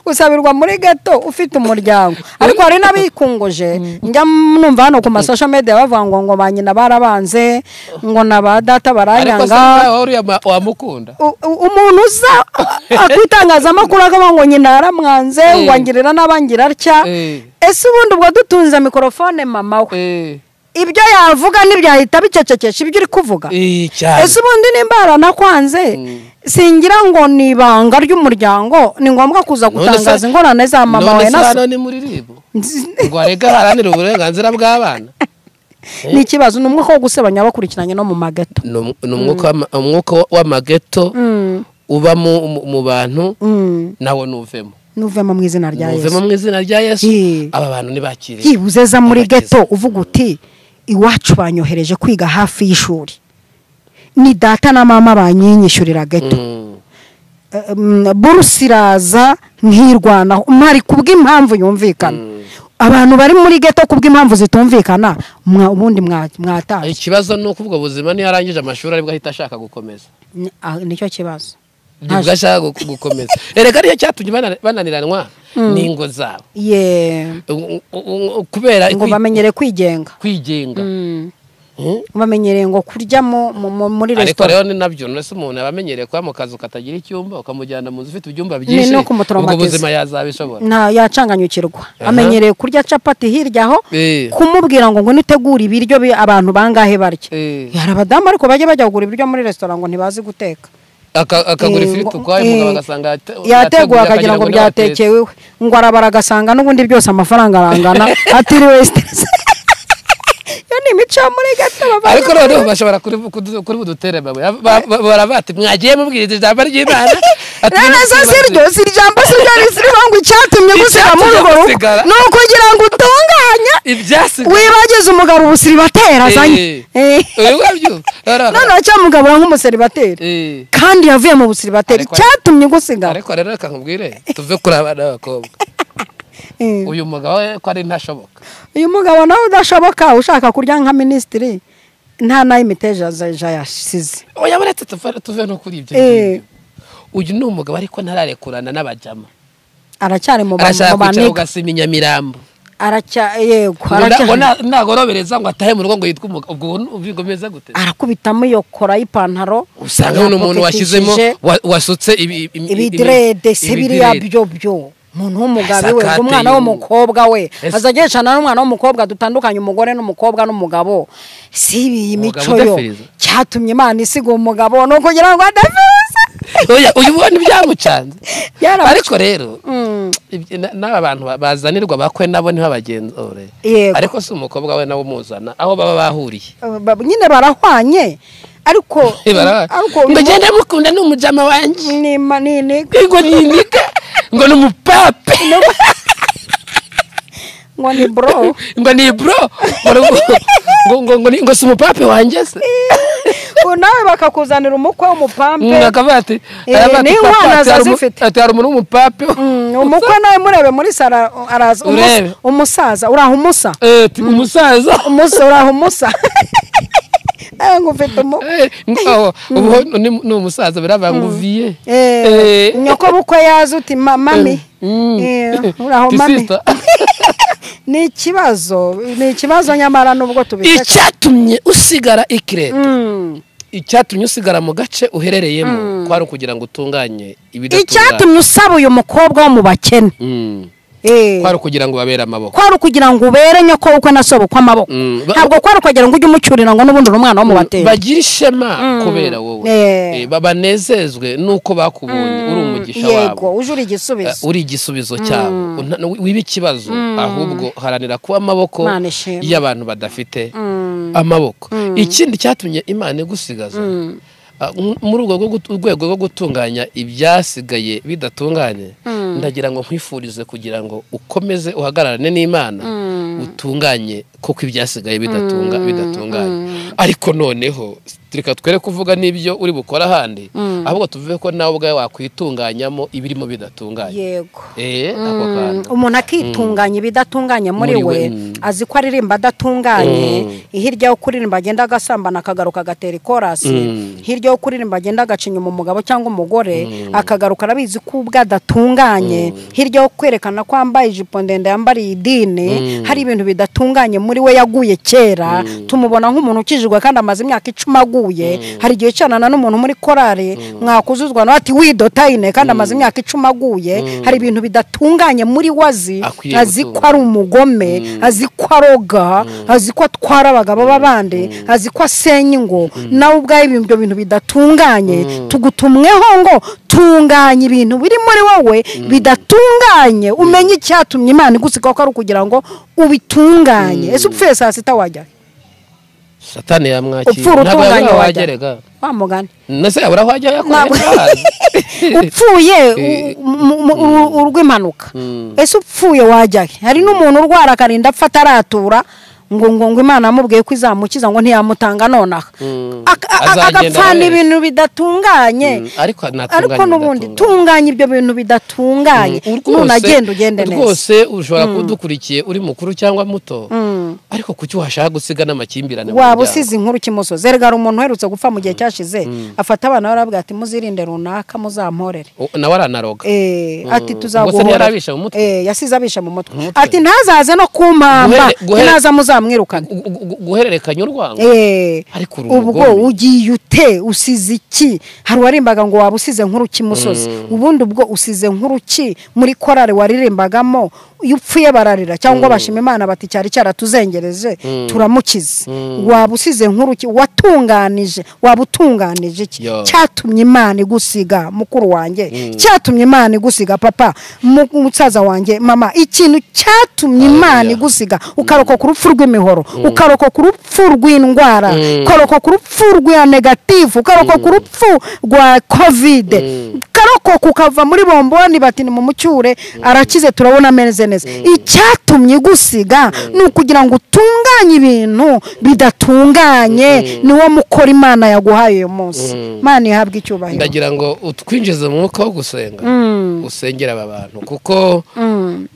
usabirwa muri geto ufite umuryango ariko hari n'abikungoje njya numva hano ku masosho media bavuga ngo ngo ba nyina barabanze ngo na ba data ariko si baranyanga nawe uriya ma- wamukunda U- u- umuntu uza akwitangazamakuru akavuga ngo nyina yaramwanze ngo angirira n'abangira atya Eh. ese ubundi ubwo dutunze mikorofone mama we Eh, ibyo yavuga ntibyahita bicecekesha ibyo uri kuvuga eh, cyane ese ubundi nimba yaranakwanze singira ngo ni ibanga ry'umuryango ni ngombwa kuza None se- gutangaza ingorane za mama none wawe se na so hano ni muri ribu ngo arega haranira uburenganzira bw'abana ni ikibazo ni umwuka wo gusebanya bakurikiranye no mu mageto ni um- ni umwuka w'ama- umwuka w'amageto uba mu- mu- mu bantu Mm. nawo nuvemo nuvemo mu izina rya yesu nuvemo mu izina rya yesu Eh. aba bantu ntibakiriye byibuze za muri Abakiza. geto uvuga uti iwacu banyohereje kwiga hafi y'ishuri ni data na mama banyinyishyurira geto Mm. Mm, buruse iraza nkirwanaho mpari kubw'impamvu yumvikana abantu bari muri geto kubw'impamvu zitumvikana mwa- ubundi mwa- mwatashye ikibazo ni uko ubwo buzima niyo arangije amashuri aribwo ahita ashaka gukomeza Ni- ah, nicyo kibazo nibwo ashaka gu- gukomeza erega niyo cyatumye bana- bananiranwa n'ingo zabo ye U- u- u- kubera ngo kwi- bamenyere kwigenga kwigenga Mm. bamenyereye ngo kurya mu- mu- mu- muri ariko resitora rero ni nabyo uretse umuntu aba amenyereye kuba mu kazu katagira icyumba ukamujyana mu nzu ufite ibyumba Ni byinshi no ubwo kumutraumatiza. ubuzima yazabishobora nta yacanganyukirwa Aha. amenyereye kurya capati hirya aho Eh. kumubwira ngo ngo nitegure ibiryo bi- abantu bangahe barya Eh. hari abadamu ariko bajya bajya kugura ibiryo muri resitora ngo ntibazi guteka Aka- akagura Eh, ifiriti ngo- ukwayo eh, umugabo agasanga yate- yateguwe yateguye akagira ngo ntiyatetse. byatekeweho ngo arabara agasanga n'ubundi byose amafaranga arangana atiriwe siteresi iyo ni imico yo muri gato baba- ariko noneho bashobora kuri- kudu- kuri budutere bawe Ba- ba- ba- baravati mwagiye mubwiriza ijambo ry'imana ati, rero zo siryo si ijambo si ryo risiriho ngo icyatumye gusigara muri urwo rugo Icyatumye musigara. ni ukugira ngo utunganye ibyasigaye wibagize umugabo ubusiribateri azanye Eh. Eh. Eh, wabyo arara noneho cyamugabura nk'umuseribateri Eh. kandi yavuye mu busiribateri Ariko- cyatumye ugusigara ariko rero reka nkubwire tuve kuri abana b'abakobwa Eh. uyu mugabo we ko ari ntashoboka uyu mugabo nawe udashoboka ushaka kurya nka minisitiri nta n'ay'imiteja yasize oya baretse tuve tuve no kuri ibyo Eh. uyu ni umugabo ariko ntararekurana n'abajama aracyari mu bantu arashaka kwicara baniga ugasima inyamirambo aracya yego Ngo na- ngo aracya na- nagorobereza ngo atahe mu rugo ngo yitwe umugabo ubwo ubwo bigomeza gute arakubitamo iyo kora y'ipantaro usanga ni umuntu washyizemo wa- wasutse ibi- ibi- ibidirede se ibidirede. biriya byo byo umuntu w'umugabo we Sakate umwana y'uwo. w'umukobwa we Ese- azageshana n'umwana w'umukobwa dutandukanye umugore n'umukobwa n'umugabo si ibi iyi Umugabo mico yo udefiriza. cyatumye imana isiga uwo mugabo ni ukugira ngo adefirize oya uyu ubona ibyamucanze Byaramuca- ariko rero Mm. ibyo- na- n'aba bantu ba- bazanirwa bakwe nabo ntibabagenzure Yego. ariko si umukobwa we nawe umuzana aho baba bahuriye Ba- nyine barahwanye ariko Baraba- ariko ngo genda mukunda ni umujama wanjye ni manini ngo ninika ngo ni umupape ngo ni bro ngo ni bro ngo ngo- ngo ngo ni- ngo si umupape wanjye se Ubu nawe bakakuzanira umukwe w'umupampe akavuga ati Eh, aravuga ati, ni "Papa, inkwano ati, hari umu- azifite." ati hari umuntu w'umupape Mm, umukwe nawe murebe muri sara araza umusa- Urebe. umusaza uraho umusa Eh, ati, umusaza umusa uraho umusa nawe ngo ufite umukwe Eh, ngo- aho, ubu ni ni umusaza biravuga ngo uviye Eh, nyoko bukwe yaza uti "Ma- mami Eh, uraho mami ni ikibazo ni ikibazo nyamara nubwo tubiseka icyatumye usigara ikirere Mm. icyatumye usigara mu gace uherereyemo kwari ukugira ngo utunganye ibidatunganye icyatumye usaba uyu mukobwa wo mu bakene Mm. Eh. kwari ukugira ngo babere amaboko kwari ukugira ngo ubere nyoko w'ubukwe na sobukwe amaboko Mm. Ba- ntabwo kwari ukugira ngo ujye umucyurira ngo n'ubundi uri umwana wo mu batera bagira ishema kubera wowe Eh. Eh, ba- banezezwe nuko bakubonye uri umugisha wabo yego uje uri igisubizo Uh, uri igisubizo cyabo Una- na- wiba ikibazo ahubwo haranira kuba amaboko Imana ishimwe. y'abantu badafite amaboko ikindi cyatumye imana igusigaza uh, m- muri urwo rwo gut- urwego rwo gutunganya ibyasigaye bidatunganye ndagira ngo nkwifurize kugira ngo ukomeze uhagararane n'imana utunganye kuko ibyasigaye bidatunga bidatunganye ariko noneho reka twere kuvuga n'ibyo uri bukore ahandi ahubwo tuvuge ko nawe ubwawe wakwitunganyamo ibirimo bidatunganye yego eh ako kantu umuntu akitunganya ibidatunganye muri Muri we, we mm. azi ko aririmba adatunganye hirya yo kuririmba agenda agasambana akagaruka agatera ikorasi hirya yo kuririmba agenda agacinya mu mugabo cyangwa umugore akagaruka arabizi ko ubwe adatunganye hirya yo kwerekana ko yambaye ijipo ndende yambariye idini hari ibintu bidatunganye muri we yaguye kera tumubona nk'umuntu ukijijwe kandi amaze imyaka icumi aguye hari igihe cyanana n'umuntu muri korari mwakuzuzwa nawe ati widotayine kandi amaze imyaka icumi aguye hari ibintu bidatunganye muri we azi Akwiye azi ko gutunga. ari umugome azi ko aroga azi ko atwara abagabo b'abandi azi ko asenya ingo nawe ubwawe ibyo bintu bidatunganye tugutumweho ngo tunganya ibintu biri muri wowe bidatunganye umenye icyatumye imana igusigaho ko ari ukugira ngo ubitunganye ese upfuye saa sita wajya satani yamwakira Upfura ntabwo yabura utunganye aho wajya. wagerega wa mugani nase yabura aho wajya Ntabwo- yakorera upfuye Eh. u- mu- mu- uru- urw'impanuka ese upfuye wajya he hari n'umuntu urwara akarinda apfa ataratura ngo ngo ngo imana yamubwiye ko izamukiza ngo ntiyamutanga nonaha Ak- a- a- Azagenda agapfana abereka. ibintu bidatunganye ariko natunganye ariko n'ubundi bidatunganye. tunganya ibyo bintu bidatunganye none agenda ugende neza rwose ushobora kuba udukurikiye uri mukuru cyangwa muto ariko kuki washaka gusiga n'amakimbirane mu waba muryango? usize inkuru kimusozi erega hari umuntu uherutse gupfa mu gihe cyashize afata abana be aravuga ati muzirinde runaka muzamporere U- nawe aranaroga Eh, ati Ubwo se ntiyari tuzaguhora abisha mu mutwe? Eh, yasize abisha mu mutwe mutwe. ati ntazaze no kumpamba Guhere- guhere- ntaza muzamwirukana Gu- gu- gu- guhererekanya urwango Eh, Ariko uri ubwo umugome. ugiye ute usize iki hari uwarimbaga ngo waba usize nkuru ki musozi ubundi ubwo usize nkuru ki muri korari waririmbagamo iyo upfuye bararira cyangwa bashima imana bati cyari cyaratuzengereje turamukize waba usize nkuru ki watunganije waba utunganije iki Yo. cyatumye imana igusiga mukuru wanjye cyatumye imana igusiga papa mu- musaza wanjye mama ikintu cyatumye imana Hallelujah. igusiga ukarokoka urupfu rw'imihoro ukarokoka urupfu rw'indwara ukarokoka urupfu rwa negatifu ukarokoka urupfu rwa kovide ukarokoka ararokoka ukava muri bomboni bati ni mumucyure arakize turabona ameze neza icyatumye igusiga ni ukugira ngo utunganye ibintu bidatunganye niwo mukora imana yaguhaye uyu munsi imana ihabwa icyubahiro ndagira ngo utwinjize mu mwuka wo gusenga usengera aba bantu kuko Mm,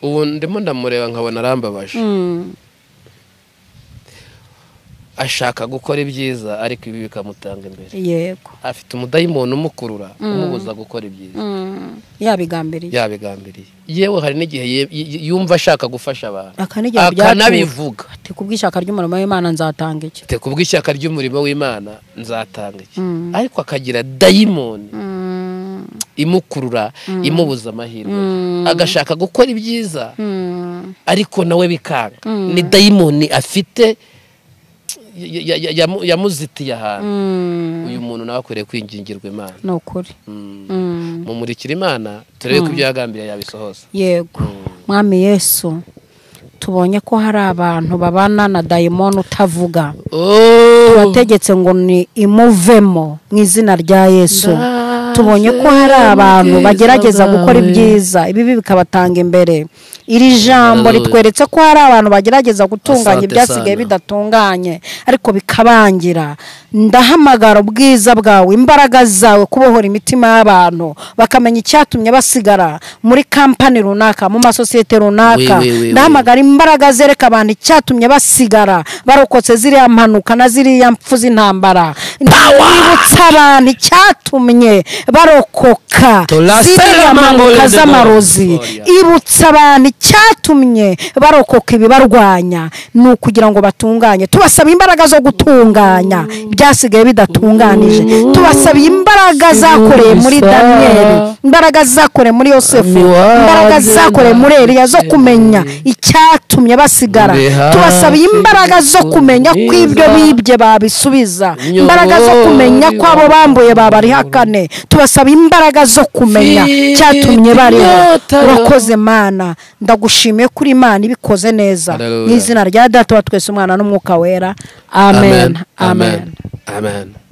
ubu ndimo ndamureba nkabona arambabaje mm, ashaka gukora ibyiza ariko ibi bikamutanga imbere yego afite umudayimoni umukurura umubuza gukora ibyiza Mm, yabigambiriye yabigambiriye yewe hari n'igihe ye- y- yumva ashaka gufasha abantu akanigira akanabivuga ati kubw'ishaka ry'umurimo w'imana nzatanga iki Ati, kubw'ishyaka ry'umurimo w'imana nzatanga iki ariko akagira dayimoni Mm, imukurura imubuza amahirwe Mm. agashaka gukora ibyiza mm, ariko nawe bikanga ni dayimoni afite ya- ya- ya- yamu- yamuzitiye ahantu mm, uyu muntu nawe akwiriye kwingingirwa imana ni ukuri Mm. Mm. mumurikira imana turebe ko ibyo yagambiriye yabisohoza yego mwami yesu tubonye ko hari abantu babana na dayimoni utavuga turategetse ngo ni imuvemo mu izina rya yesu tubonye ko hari abantu bagerageza gukora ibyiza ibi bikabatanga imbere iri jambo Hallelujah. ritweretse ko hari abantu bagerageza gutunganya Asante ibyasigaye sana. bidatunganye ariko bikabangira ndahamagara ubwiza bwawe imbaraga zawe kubohora imitima y'abantu bakamenya icyatumye basigara muri kampani runaka mu masosiyete runaka Oui, oui, oui, oui. ndahamagara imbaraga zereka abantu icyatumye basigara barokotse ziriya mpanuka na ziriya mpfu z'intambara ndabibutsa abantu icyatumye barokoka Turasera ziriya mpanuka amangole de z'amarozi Gloria. ibutsa abantu icyatumye barokoka ibibarwanya ni ukugira ngo batunganye tubasaba imbaraga zo gutunganya ibyasigaye bidatunganije tubasaba imbaraga zakoreye muri daniyeli imbaraga zakoreye muri yosefu imbaraga zakoreye muri eriya zo kumenya icyatumye basigara tubasaba imbaraga zo kumenya ko ibyo bibye babisubiza imbaraga zo kumenya ko abo bambuye babarihakane tubasaba imbaraga zo kumenya icyatumye bariho urakoze mana ndagushimiye kuri imana ibikoze neza Hallelujah. mu izina rya data wa twese umwana n'umwuka wera amen amen, amen